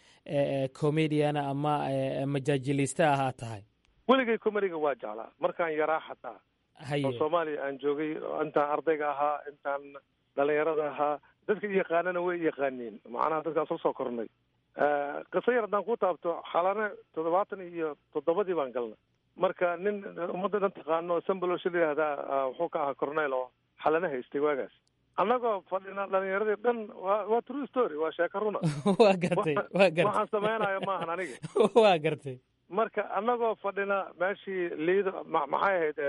comediana ama majaajiliste ah aad tahay weligay comediga waa jeclaa markaan yaraa xataa oo soomaaliya aan joogay intaan ardayga ahaa intaan dhalinyarada ahaa dadka yaqaanana way yaqaaniin macnaha dadkaan soo soo kornay qiso yar haddaan ku taabto xalane toddobaatan iyo toddobadii baan galnay marka nin ummadda dhan taqaano sambaloshi la yihahdaa wuxuu ka ahaa corneyl oo xalane haystay waagaas annagoo fadhina dhalinyaradii dhan wa waa true story waa sheeko runa waa gartay waa gartay waxaan samaynayo maahan aniga waa gartay marka annagoo fadhina meeshii liido maxay ahayd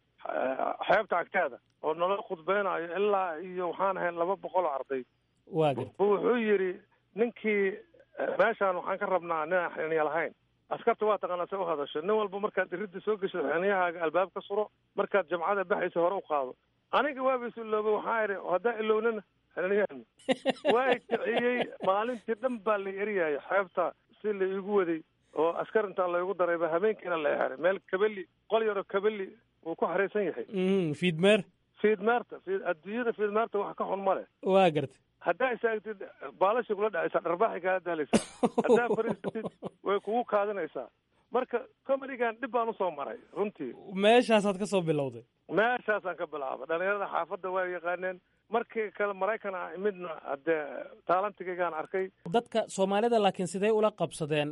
xeebta agteeda oo nala khudbeynayo ilaa iyo waxaan ahayn laba boqol oo arday waa gartay wuxuu yidhi ninkii meeshaan waxaan ka rabnaa ninaan xiniya lahayn askarta waa taqaanaa se u hadasho nin walba markaad iridda soo geshid xiniyahaaga albaab ka suro markaad jamcada baxaysa hore u qaado aniga waaba is iloobay waxaa idhi haddaa ilownana xiniyahan waa kiciyey maalintii dhan baa la eryaaya xeebta si la iigu waday oo askar intaa laygu darayba habeenkiina la xeray meel kabeli qol yaroo kabeli wuu ku xaraysan yahay fiidmeer fiidmeerta adduunyada fiidmeerta wax ka xun ma leh waa gartay haddaa istaagtid baalasha kula dhacaysaa dharbaaxay kaa daalaysaa haddaa fariisatid way kugu kaadinaysaa marka comedigan dhib baan usoo maray runtii meeshaasaad ka soo bilowday meeshaasaan ka bilaabay dhalinyarada xaafadda waa yaqaaneen markii kale maraykan a midna haddee taalantigaygaan arkay dadka soomaalida laakiin sidee ula qabsadeen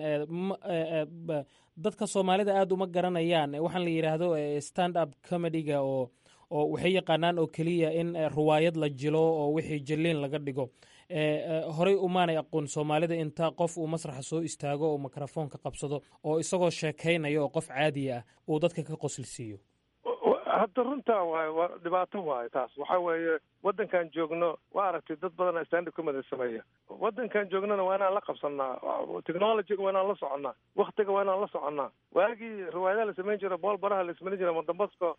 dadka soomaalida aada uma garanayaan waxaan la yidhaahdo stand up comediga oo oo waxay yaqaanaan oo keliya in ruwaayad la jilo oo wixii jaliin laga dhigo horey umaanay aqoon soomaalida inta qof uu masraxa soo istaago oo mikrofoonka qabsado oo isagoo sheekaynaya oo qof caadiya ah uu dadka ka qoslisiiyo hadda runtaa waayo waa dhibaato waayo taas waxa weeye waddankan joogno waa aragtay dad badana standard comedy sameeya waddankan joognona waa inaan la qabsanaa technologyga waa inaan la soconnaa waktiga waa inaan la soconnaa waagii riwaayadaha la samayn jira bool baraha la samayn jira madambaska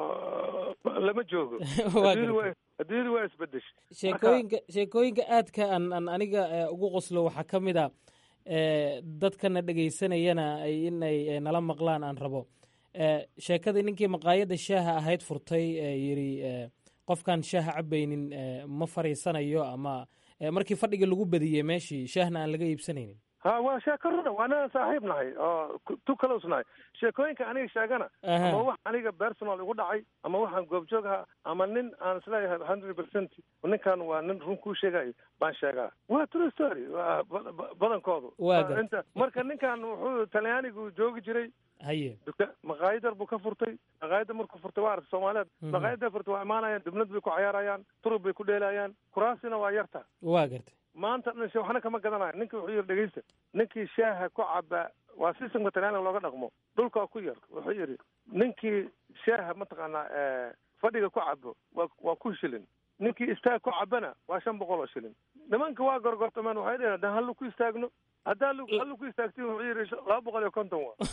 lama joogo adduunyadu waa isbedeshay sheekooyinka sheekooyinka aadka an an aniga ugu qoslo waxaa ka mid a dadkana dhegaysanayana in ay nala maqlaan aan rabo sheekadii ninkii maqaayadda shaaha ahayd furtay yidhi qofkaan shaaha cabaynin ma fariisanayo ama markii fadhiga lagu badiyey meeshii shaahna aan laga iibsanaynin ha waa sheeko runa waa inaan saaxiib nahay oo tu close nahay sheekooyinka aniga sheegana ama wax aniga personal igu dhacay ama waxaan goobjoog ahaa ama nin aan isleeyahay hundred percent ninkan waa nin run kuu sheegayo baan sheegaa waa true story waa badankoodu inta marka ninkan wuxuu talyaanigu joogi jiray haye duka maqaayadar buu ka furtay maqaayadda markuu furtay waa aragtay soomaaliyeed maqaayadda furtay waa imaanayaan dibnad bay ku cayaarayaan turub bay ku dheelayaan kuraasina waa yarta waa gartay maanta dhan waxna kama gadanayo ninki wuxuu yidhi dhegeysta ninkii shaaha ku caba waa systemka talyaaniga looga dhaqmo dhulkaa ku yar wuxuu yidhi ninkii shaaha mataqaanaa fadhiga ku cabo waa waa ku shilin ninkii istaag ku cabana waa shan boqol oo shilin nimanka waa gorgortameen waxay dheheen haddaan hallu ku istaagno haddaa hallu ku istaagtin wuxuu yidhi laba boqol iyo konton waa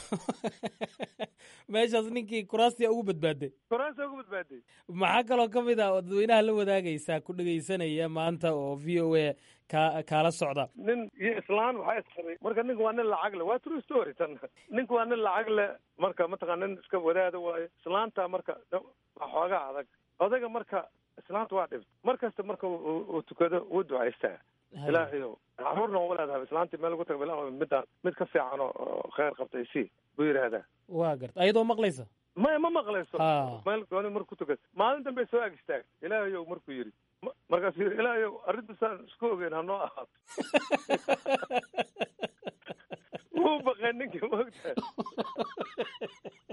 meeshaas ninkii kuraastia ugu badbaaday kuraastia ugu badbaaday maxaa kaloo ka mid ah oo dadweynaha la wadaagaysaa ku dhegaysanaya maanta oo v o a ka kaala socda nin iyo islaan waxaa isqabay marka ninka waa nin lacag le waa true story tan ninka waa nin lacag le marka mataqana nin iska wadaada waayo islaanta marka waa xoogaa adag odayga marka islaanta waa dhibt mar kasta marka uu tukado wuu ducaystaa ilaahayow caruurna waa leedahay islaantii meel ugu taga bilaa midaan mid ka fiican oo kheyr qabtay si buu yidhaahdaa waa garta ayadoo maqlaysa maya ma maqlayso meel gooni marku tukad maalin dambe soo ag istaag ilaahayow markuu yidhi markaasuu yidhi ilaahayow arrintaasaan isku ogeyn hanoo ahaato wuu baqay ninkii moogtahay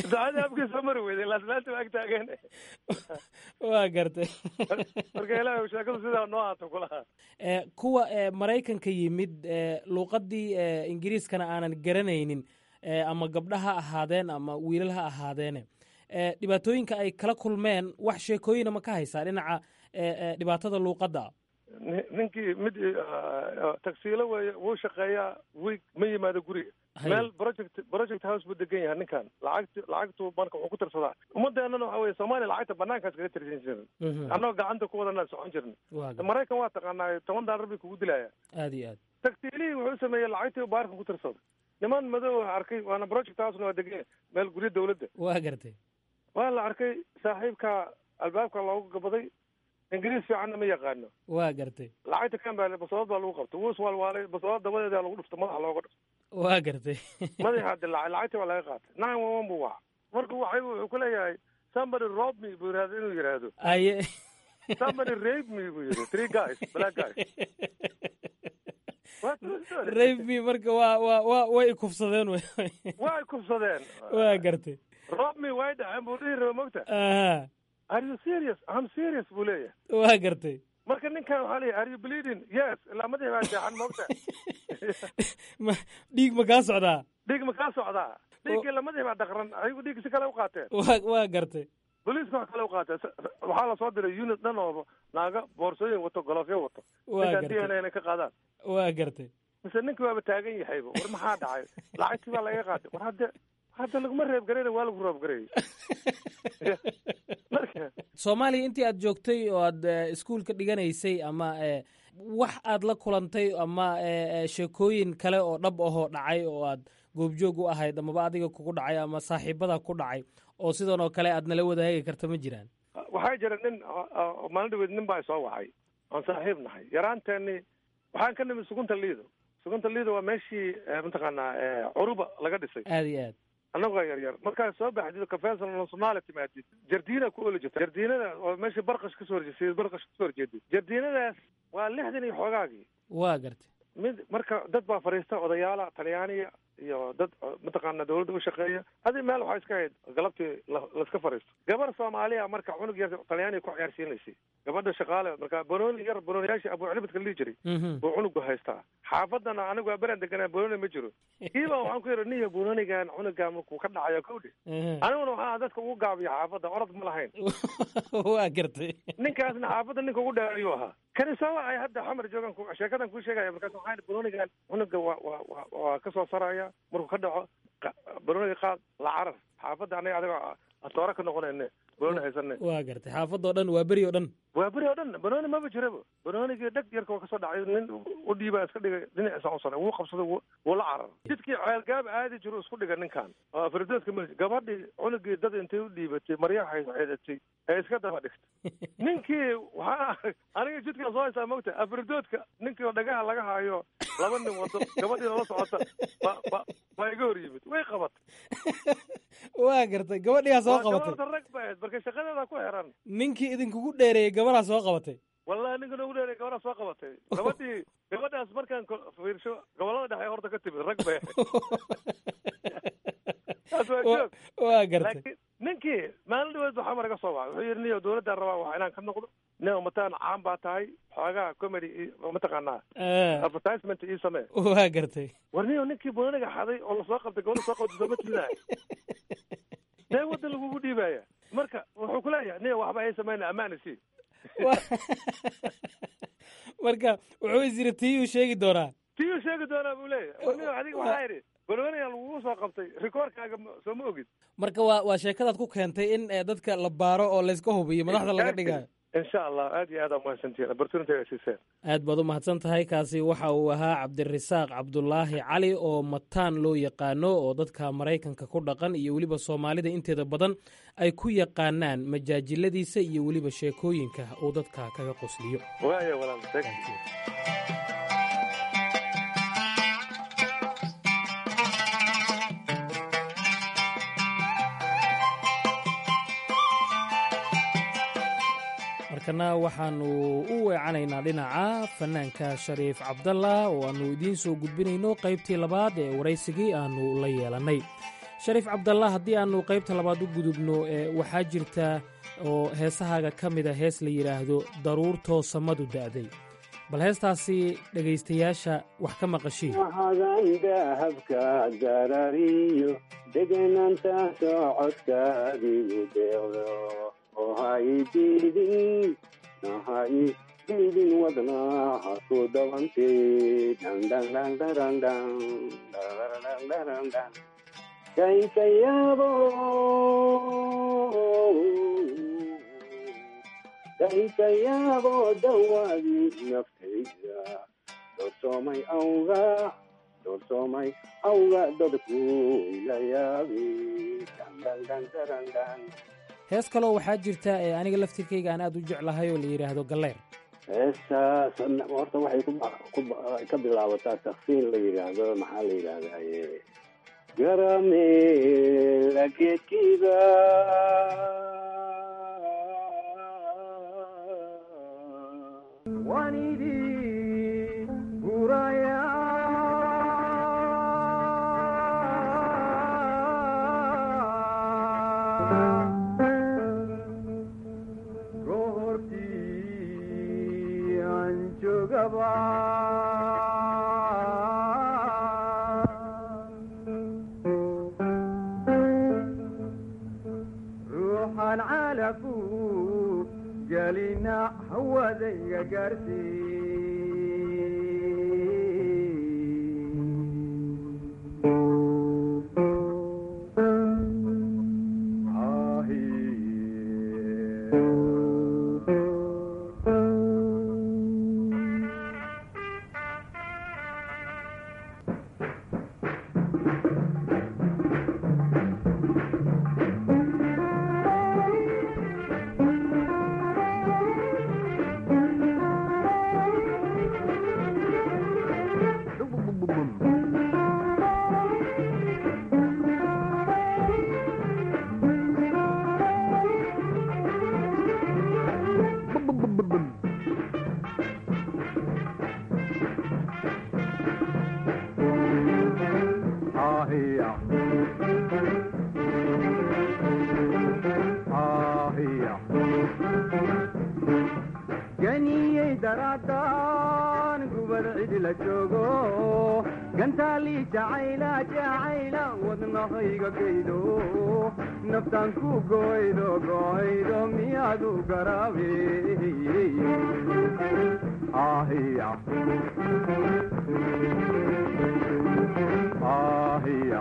ducadii afkii soo mari weyday laaslaanta waa ag taageen waa gartay marka ilaahay sheekadu sidaa noo haato kulaha Eh, kuwa eh, maraykanka yimid eh, luuqaddii eh, ingiriiskana aanan garanaynin eh, ama gabdha ha ahaadeen ama wiilal ha ahaadeene eh, dhibaatooyinka ay kala kulmeen wax sheekooyina ma ka haysaa dhinaca eh, eh, dhibaatada luuqadda Ni- ninkii mid ah, tagsiilo weeye wuu shaqeeyaa wiig ma yimaado guriga Hay. meel project project house buu degan yahay ninkan lacagti lacagtu marka wuxuu ku tirsadaa ummadeennana waxa weye soomaaliya lacagta banaankaas kaga tirsan jirin Mhm. annagoo gacanta ku wadanaan socon jirna waa gar- maraykan waa taqaanaa toban daalar bay kugu dilaya aad iyo aad tagsiilihii wuxuu sameeyey lacagtii baarka ku tirsaday niman madow ah arkay waana project housena waa degan yahay meel guryo dawladda waa gartay waa la arkay saaxiibka albaabka loogu gabaday ingiriis fiicanna ma yaqaano waa gartay lacagta kan baa basoolad baa lagu qabtay wuu iswaalwaalay basoolad dabadeeda lagu dhufta madaxa looga dhufta waa gartay madaxa dilaacay lacagtii baa laga qaatay nine one one buu waca marka waxay wuxuu ku leeyahay somebody rob me buu yidhahda inuu yidhaahdo aye somebody rape me buu yidhi three guys black guys What the story? rape me marka waa waa waa way ikufsadeen wey way kufsadeen waa gartay rob me way dhaceen buu dhihi raba mogta aha are you serious i'm serious buu leeyahay waa gartay marka ninkan waxaa leeyahay are you bleeding yes ilaa madaxi baa jeexan mogta ma dhiig ma kaa socdaa dhiig ma kaa socdaa dhiiggii lamadii baa dhaqran ayagu dhiig si kale u qaateen waa waa gartay booliiska wax kale u qaateen S- waxaa lasoo diray unit dhan oo naaga boorsooyin wato golofyo wato waa ninkan d gartay n a inay ka qaadaan waa gartay mise ninkii waaba taagan yahayba war maxaa dhacay lacagtii baa laga qaatay war hadde hadda laguma reeb garayna waa lagu roob garayay marka soomaaliya intii aad joogtay oo aad eh, iskuulka dhiganaysay ama eh, wax aad la kulantay ama eh, eh, sheekooyin kale oo dhab ahoo dhacay oo aad goobjoog u ahayd amaba adiga kugu dhacay ama saaxiibada ku dhacay oo sidan oo kale aad nala wadaagi karta ma jiraan waxaa jira nin oo- oo maalin dhaweed nin baa soo wacay oon saaxiib nahay yaraanteeni waxaan ka nimid sugunta liido sugunta liido waa meeshii eh, mataqaanaa eh, curuba laga dhisay aad iyo aad annagoo yar yar markaad soo baxdid kafeesan somalia timaadid jardiina ku oli jirta jardiinada oo meesha barqash kasoo horjeed barqash kasoo horjeedid jardiinadaas waa lixdan iyo xoogaagii waa gartay mid marka dad baa fadhiista odayaala talyaaniya iyo dad oo mataqaana dawladda u shaqeeya adi meel waxaa iska hayd galabtii la- laiska fadhiisto gabar soomaaliya marka cunug yar talyaaniya ku ciyaarsiinaysay gabadha shaqaale marka banooni yar banooniyaashii abu cilibadka la dhihi jiray Mhm. buu cunugu haystaa xaafadana anigu waa beran deganaa banooni ma jiro kiiba waxaan ku yidhi niyo banoonigan cunuga markuu ka dhacayo kowdhe Mhm. aniguna waxaa dadka ugu gaabiya xaafadda orod ma lahayn waa gartay ninkaasna xaafadda ninka ugu dheerayuu ahaa kani soo wacay hadda xamar joogan ku- sheekadan kuu sheegaya markaas waxaan idhi banoonigan cunuga waa waa waa waa ka soo saraya markuu ka dhaco qa- banooniga qaad la carar xaafadda anaga adiga atoora ka noqonayne banooni haysane waa gartay xaafadoo dhan waa beri oo dhan waa beri oo dhan banooni maba jiraba banoonigii dheg yarka waa kasoo dhacay nin u dhiibaa iska dhigay dhinaciisa u saray wuu qabsaday wuu- wuu la carar jidkii ceelgaab aadi jiru isku dhigay ninkan oo afridoodka mali gabadhii cunugii dad intay u dhiibatay maryaha xeedatay ee iska daba dhigtay ninkii waxaa aniga jidkaa soo haysaa mogta afridoodka ninkii oo dhagaha laga hayo laba nin wado gabadhiina la socota ba- ba- baa iga hor yimid way qabatay waa gartay gabadhiyaa soo waa qabatay gabarta rag ba ahayd marka shaqadeeda ku xiran ninkii idinkugu dheereeyey gabadaa soo qabatay wallahi ninka noogu dheeray gabadhaa soo qabatay gabadhii gabadhaas markaan ko- fiirsho gobolada dhexe horta ka timid rag bay ahayd taas waa joog waa gartay laakiin ninkii maalin dhaweed waxaa maraga soo wacay wuxuu yidhi niyo dawladdaa rabaa wax inaan ka noqdo nin mataan caan baa tahay xoogaa comedy ii- mataqaanaa Ah, advertisement ii samee waa gartay war niyo ninkii booniga xaday oo lasoo qabtay gabadha soo qabtay sooma tirinaayo see waddan lagugu dhiibaya marka wuxuu ku leeyahay niyo waxba ay samayna ammaana sii Waa- marka wuxuu is yiri tiyuu sheegi doonaa tiyuu sheegi doonaa buu leeyahay war niyo adiga waxaa idhi banooniga lagugu soo qabtay rikoorkaaga ma- soo ma ogid marka waa waa sheekadaad ku keentay in eh, dadka la baaro oo layska hubiyo madaxda laga dhigayo insha allah aad iyo aad aa mahadsantihiin opportunity ay siiseen aad baad u mahadsan tahay kaasi waxa uu ahaa cabdirasaaq cabdulaahi cali oo mataan loo yaqaano oo dadka maraykanka ku dhaqan iyo weliba soomaalida inteeda badan ay ku yaqaanaan majaajiladiisa iyo weliba sheekooyinka uu dadka kaga qosliyo waaya walaal thank you. markana waxaanu u weecanaynaa dhinaca fanaanka shariif cabdalla oo aannu idiin soo gudbinayno qaybtii labaad ee waraysigii aannu la yeelannay shariif cabdallah haddii aanu qaybta labaad u gudubno waxaa jirta oo heesahaaga ka mida hees la yidhaahdo daruurtoo samadu da'day bal heestaasi dhegaystayaasha wax ka maqashiin hadan dahabka darariyo degenaanta socodkaadigu deeqdo oo hay diidin hay diidin wadnaha ku dawantay dhandhandhandhandhandhandhandhandhandhan kaykayaabo kaykayaabo dawadii naftayda doorsoomay awga doorsoomay awga dadku ila yaabi dhandhandhandhandhandhan hees kaloo waxaa jirta ee aniga laftirkayga aan aad u jeclahay oo la yidhaahdo galleer heestaas horta waxay ka bilaabataa taksiin la yidhaahdo maxaa la yidhahdaye garamela geedkiida wanidi guraya goortii aan joogaba ruuxan calaku gelina hawadayga ganiyey daraadaan gubad cidi la joogo gantaalii jacayla jacayla wadnahayga gaydo naftaan ku goydo goydo miyaadu garaabe ahiya ahiya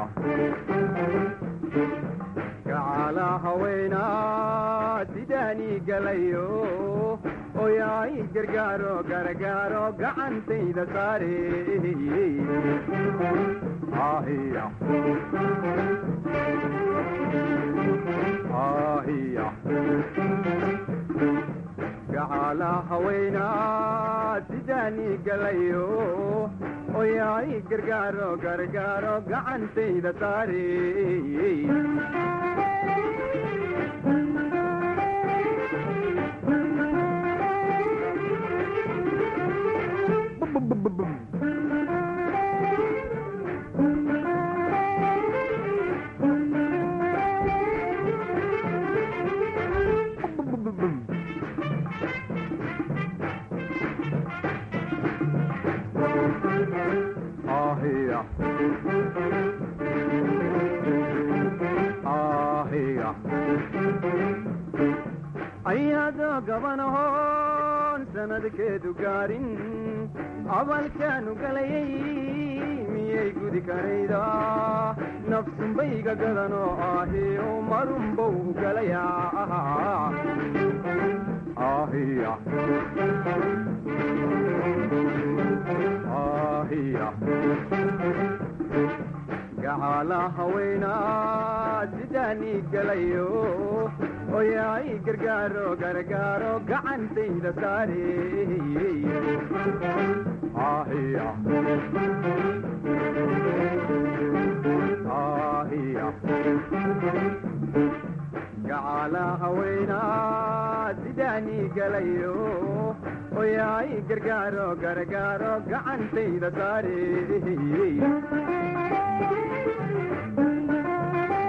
gacala haweenaa sidaanii galayo oyaay gargaaro gargaaro gacantayda saare ahiya ahiya gacala haweenaa sidaanii galayo oyaay gargaaro gargaaro gacantayda saare ahiya ahiya ayado gabanahoon sanadkeedu gaarin abalkaanu galayay miyay gudi karayda nafsunbayga gadanoo ahi o marunbow galayaa ahiya ahiya gacala haweenaa sidaanii galayo oyaay gargaaro gargaaro gacantayda saare ahiya ahiya gacala haweenaa sidaanii galayo oyaay gargaaro gargaaro gacantayda saare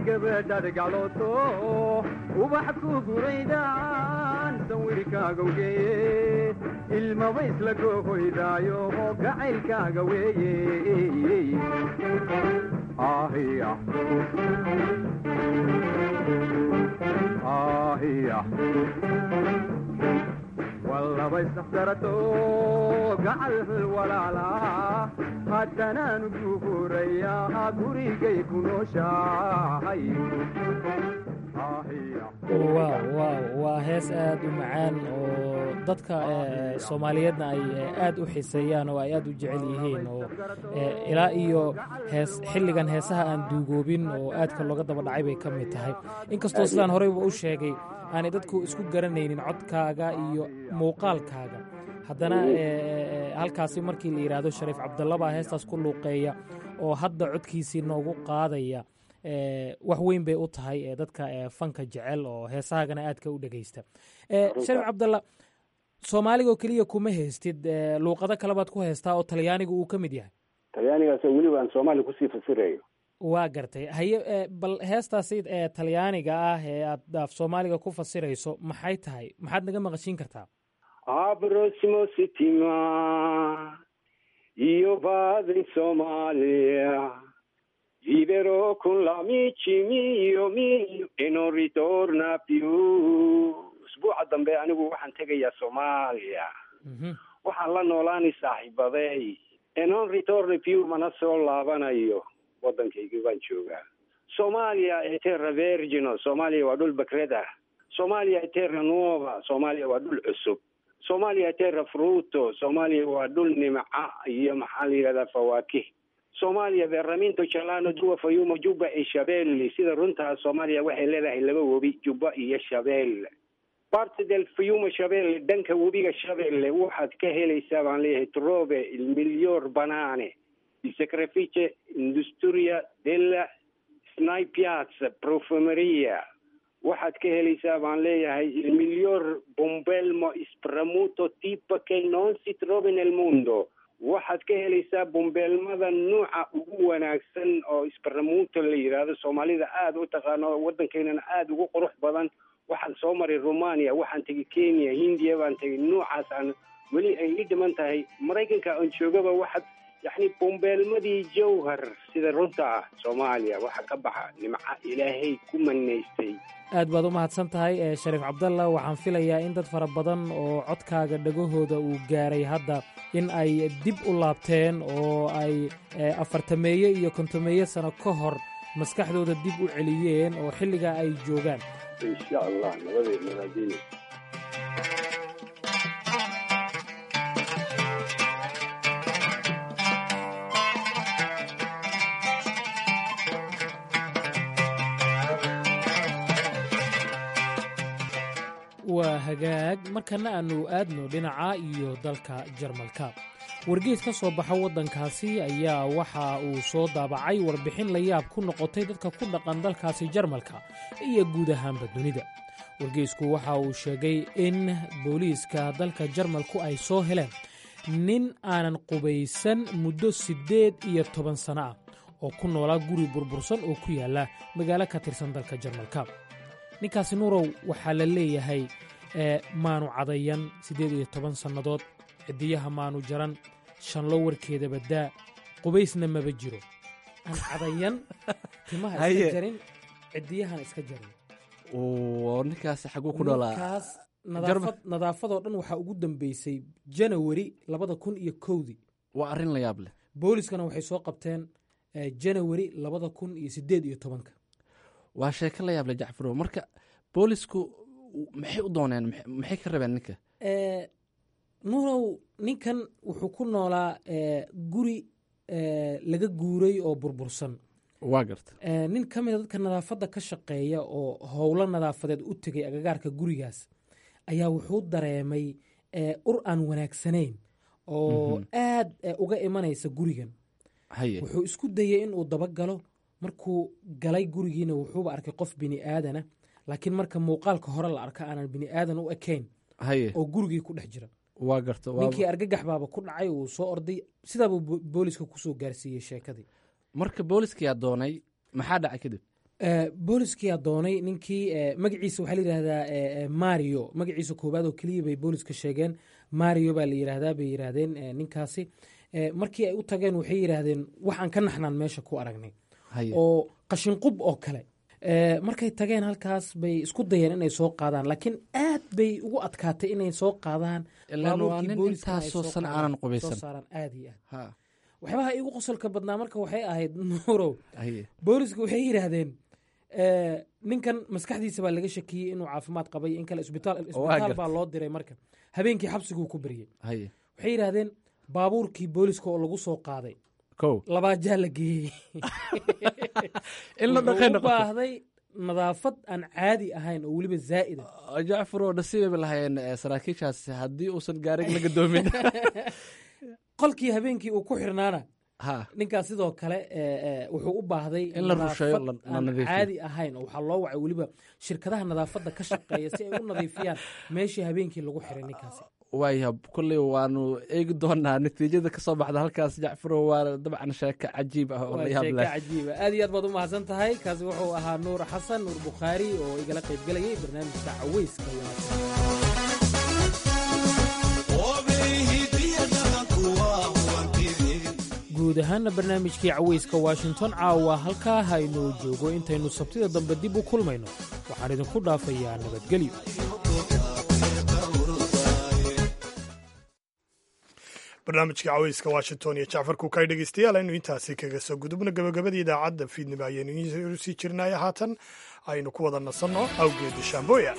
gabadhaad gaclooto ubax ku guraydaan sawirkaagawgeeye ilmaba isla goohoydaayo oo gacaylkaaga weeye ahiya ahiya wallaba isdhaxsarato gacal walaala haddanaanu guurayaa gurigay ku nooshahay waaw waaw waa hees aad u macaan oo dadka soomaaliyeedna ay aad u xiiseeyaan oo ay aad u jecel yihiin oo ilaa iyo hees xilligan heesaha aan duugoobin oo aadka looga daba dhacay bay ka mid tahay inkastoo sidaan horeyba u sheegay aanay dadku isku garanaynin codkaaga iyo muuqaalkaaga haddana halkaasi markii la yidhaahdo shariif cabdalla baa heestaas ku luuqeeya oo hadda codkiisii noogu qaadaya wax weyn bay u tahay dadka fanka jecel oo heesahaagana aadka u dhegeysta shariif cabdalla soomaaligaoo keliya kuma heystid luuqado kale baad ku heystaa oo talyaaniga uu ka mid yahay talyaanigaas weliba aan soomaaliya kusii fasirayo waa gartay haye bal heestaasi talyaaniga ah ee aad af soomaaliga ku fasirayso maxay tahay maxaad naga maqashiin kartaa abrosimo sitima io vado in Somalia viverò con l'amici mio mio e non ritorna più usbuuca dambe anigu waxaan tegayaa soomaaliya waxaan la noolaanay saaxiibaday e non ritorna più mana soo laabanayo waddankaygii baan joogaa soomaaliya ee terra vergino soomaaliya waa dhul bakreda soomaaliya ee terra nuova soomaaliya waa dhul cusub soomaaliya terra fruto soomaaliya waa dhul nimca iyo maxaa la yidhahdaa fawaakih soomaaliya verramento jalano dua fayumo juba e shabelle sida runtaa soomaaliya waxay leedahay laba webi juba iyo shabelle parte del fiume shabelle dhanka webiga shabelle waxaad ka helaysaa baan leeyahay trove il miglior banane il sacrifice industria della snaipiazza profumeria waxaad ka helaysaa baan leeyahay il miglior bombelmo spramuto tipo che non si trova nel mondo waxaad ka helaysaa bombeelmada nuuca ugu wanaagsan oo spramuto la yidhaahdo soomaalida aada u taqaano waddankeynana aada ugu qurux badan waxaan soo maray romania waxaan tegay kenya hindiya baan tegay nuucaas aan weli ay ii dhiman tahay maraykanka aan joogaba waxaad yacni bombeelmadii jawhar sida runta ah soomaaliya waxa ka baxa nimca ilaahay ku manaystay aad baad u mahadsan tahay shariif cabdalla waxaan filayaa in dad fara badan oo codkaaga dhagahooda uu gaaray hadda in ay dib u laabteen oo ay afartameeye iyo kontomeeye sano ka hor maskaxdooda dib u celiyeen oo xilligaa ay joogaan insha allah nabadee nabadiina waa hagaag markana aannu aadno dhinaca iyo dalka jarmalka wargeed ka soo baxa waddankaasi ayaa waxa uu soo daabacay warbixin la yaab ku noqotay dadka ku dhaqan dalkaasi jarmalka iyo guud ahaanba dunida wargeysku waxa uu sheegay in booliiska dalka jarmalku ay soo heleen nin aanan qubaysan muddo siddeed iyo toban sanno ah oo ku noolaa guri burbursan oo ku yaalla magaalo ka tirsan dalka jarmalka ninkaasi nuurow waxaa la leeyahay maanu cadayan siddeed iyo toban sannadood ciddiyaha maanu jaran shanlo warkeeda baddaa qubaysna maba jiro aan cadayan timaha iska jarin ciddiyahan iska jarin ninkaasi xaguu ku dhalaa ninkaas nadaafad nadaafadoo dhan waxaa ugu dambeysay janawari labada kun iyo kowdii waa arrin la yaab leh booliskana waxay soo qabteen janawari labada kun iyo siddeed iyo tobanka waa sheeko la yaable jacfarow marka boolisku maxay u dooneen maxay ka rabeen ninka nuurow ninkan wuxuu ku noolaa guri laga guuray oo burbursan waa garta nin ka mida dadka nadaafadda ka shaqeeya oo howlo nadaafadeed u tegay agagaarka gurigaas ayaa wuxuu dareemay ur aan wanaagsanayn oo aad uga imanaysa gurigan wuxuu isku dayey inuu dabagalo markuu galay gurigiina wuxuuba arkay qof bini aadana laakiin marka muuqaalka hore la arka aanan bini aadan u ekayn oo gurigii ku dhex jira waa garta ninkii argagax baaba ku dhacay uu soo orday sidaabuu booliska kusoo gaarsiiyey sheekadii marka booliskayaa doonay maxaa dhacay kadib booliskiyaa doonay ninkii magaciisa waxaa la yidhahdaa mario magaciisa koowaad oo keliya bay booliska sheegeen mario baa la yidhaahdaa bay yidhaahdeen ninkaasi markii ay u tageen waxay yidhaahdeen waxaan ka naxnaan meesha ku aragnay oo qashinqub oo kale markay tageen halkaas bay isku dayeen inay soo qaadaan laakiin aad bay ugu adkaatay inay soo qaadaan aad iyo aad waxyaabaha igu qosolka badnaa marka waxay ahayd nuurow booliska waxay yidhaahdeen ninkan maskaxdiisa baa laga shakiyey inuu caafimaad qabay in kale isbitaal baa loo diray marka habeenkii xabsiguu ku beryey waxay yidhaahdeen baabuurkii booliska oo lagu soo qaaday labaajaa la geeyey u baahday nadaafad aan caadi ahayn oo weliba zaa'ida jacfaro nasiibay ba lahayeen saraakiishaas haddii uusan gaarig la gadoomin qolkii habeenkii uu ku xirnaana ninkaas sidoo kale wuxuu u baahday in la rusheeyo la aan nadiifiyo caadi ahayn oo waxaa loo wacay weliba shirkadaha nadaafadda ka shaqeeya si ay u nadiifiyaan meeshii habeenkii lagu xiray ninkaasi waaya kolley waanu eegi doonaa natiijada ka soo baxda halkaas jacfaro waa dabcan sheeko cajiib ah oo la waa yaab sheeko leh cajiiba aad iyo aad baad u mahadsan tahay kaasi wuxuu ahaa nuur xasan nuur bukhaari oo igala qayb gelayay barnaamijka caweyska wanaagsan guud ahaana barnaamijkii caweyska washington caawa halkaa haynoo joogo intaynu sabtida dambe dib u kulmayno waxaan idinku dhaafayaa nabadgelyo barnaamijka caweyska washington iyo jacfar kuukay dhegeystayaal aynu intaasi kaga soo gudubno gabagabadii idaacadda fiidnimo ayaynu idiin sii jirnaya haatan aynu ku wada nasanno awgeeda shaambooya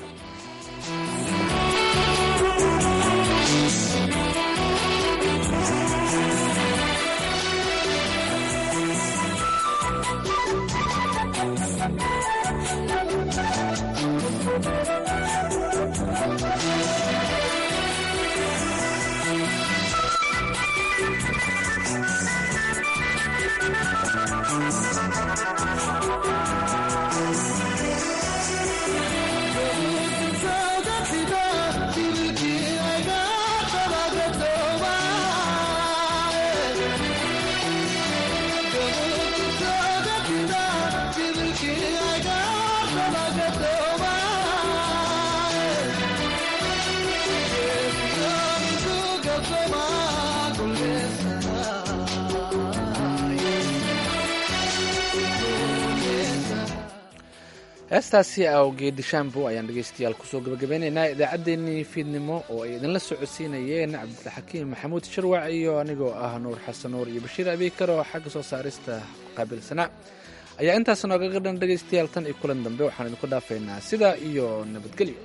heestaasi awgeedi shambo ayaan dhegeystayaal kusoo gabagabeynaynaa idaacaddeenii fiidnimo oo ay idinla socodsiinayeen cabdilxakiim maxamuud sharwac iyo anigoo ah nuur xasan nuur iyo bashiir abiikar oo xagga soo saarista qaabilsanaa ayaa intaas noogaga dhan dhegeystayaal tan iyo kulan dambe waxaan idinku dhaafaynaa sidaa iyo nabadgelyo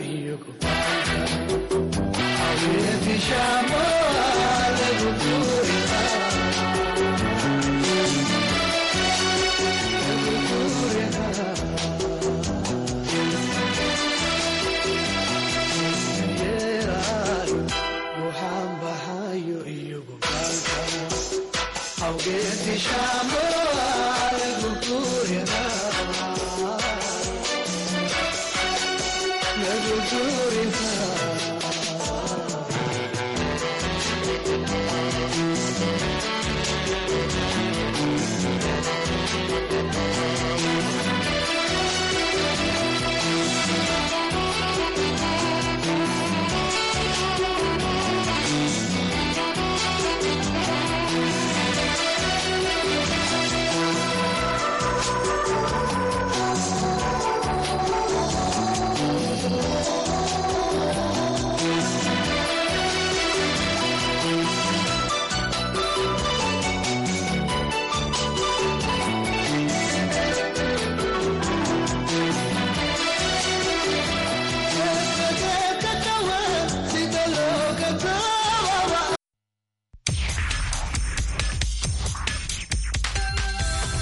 Shamo,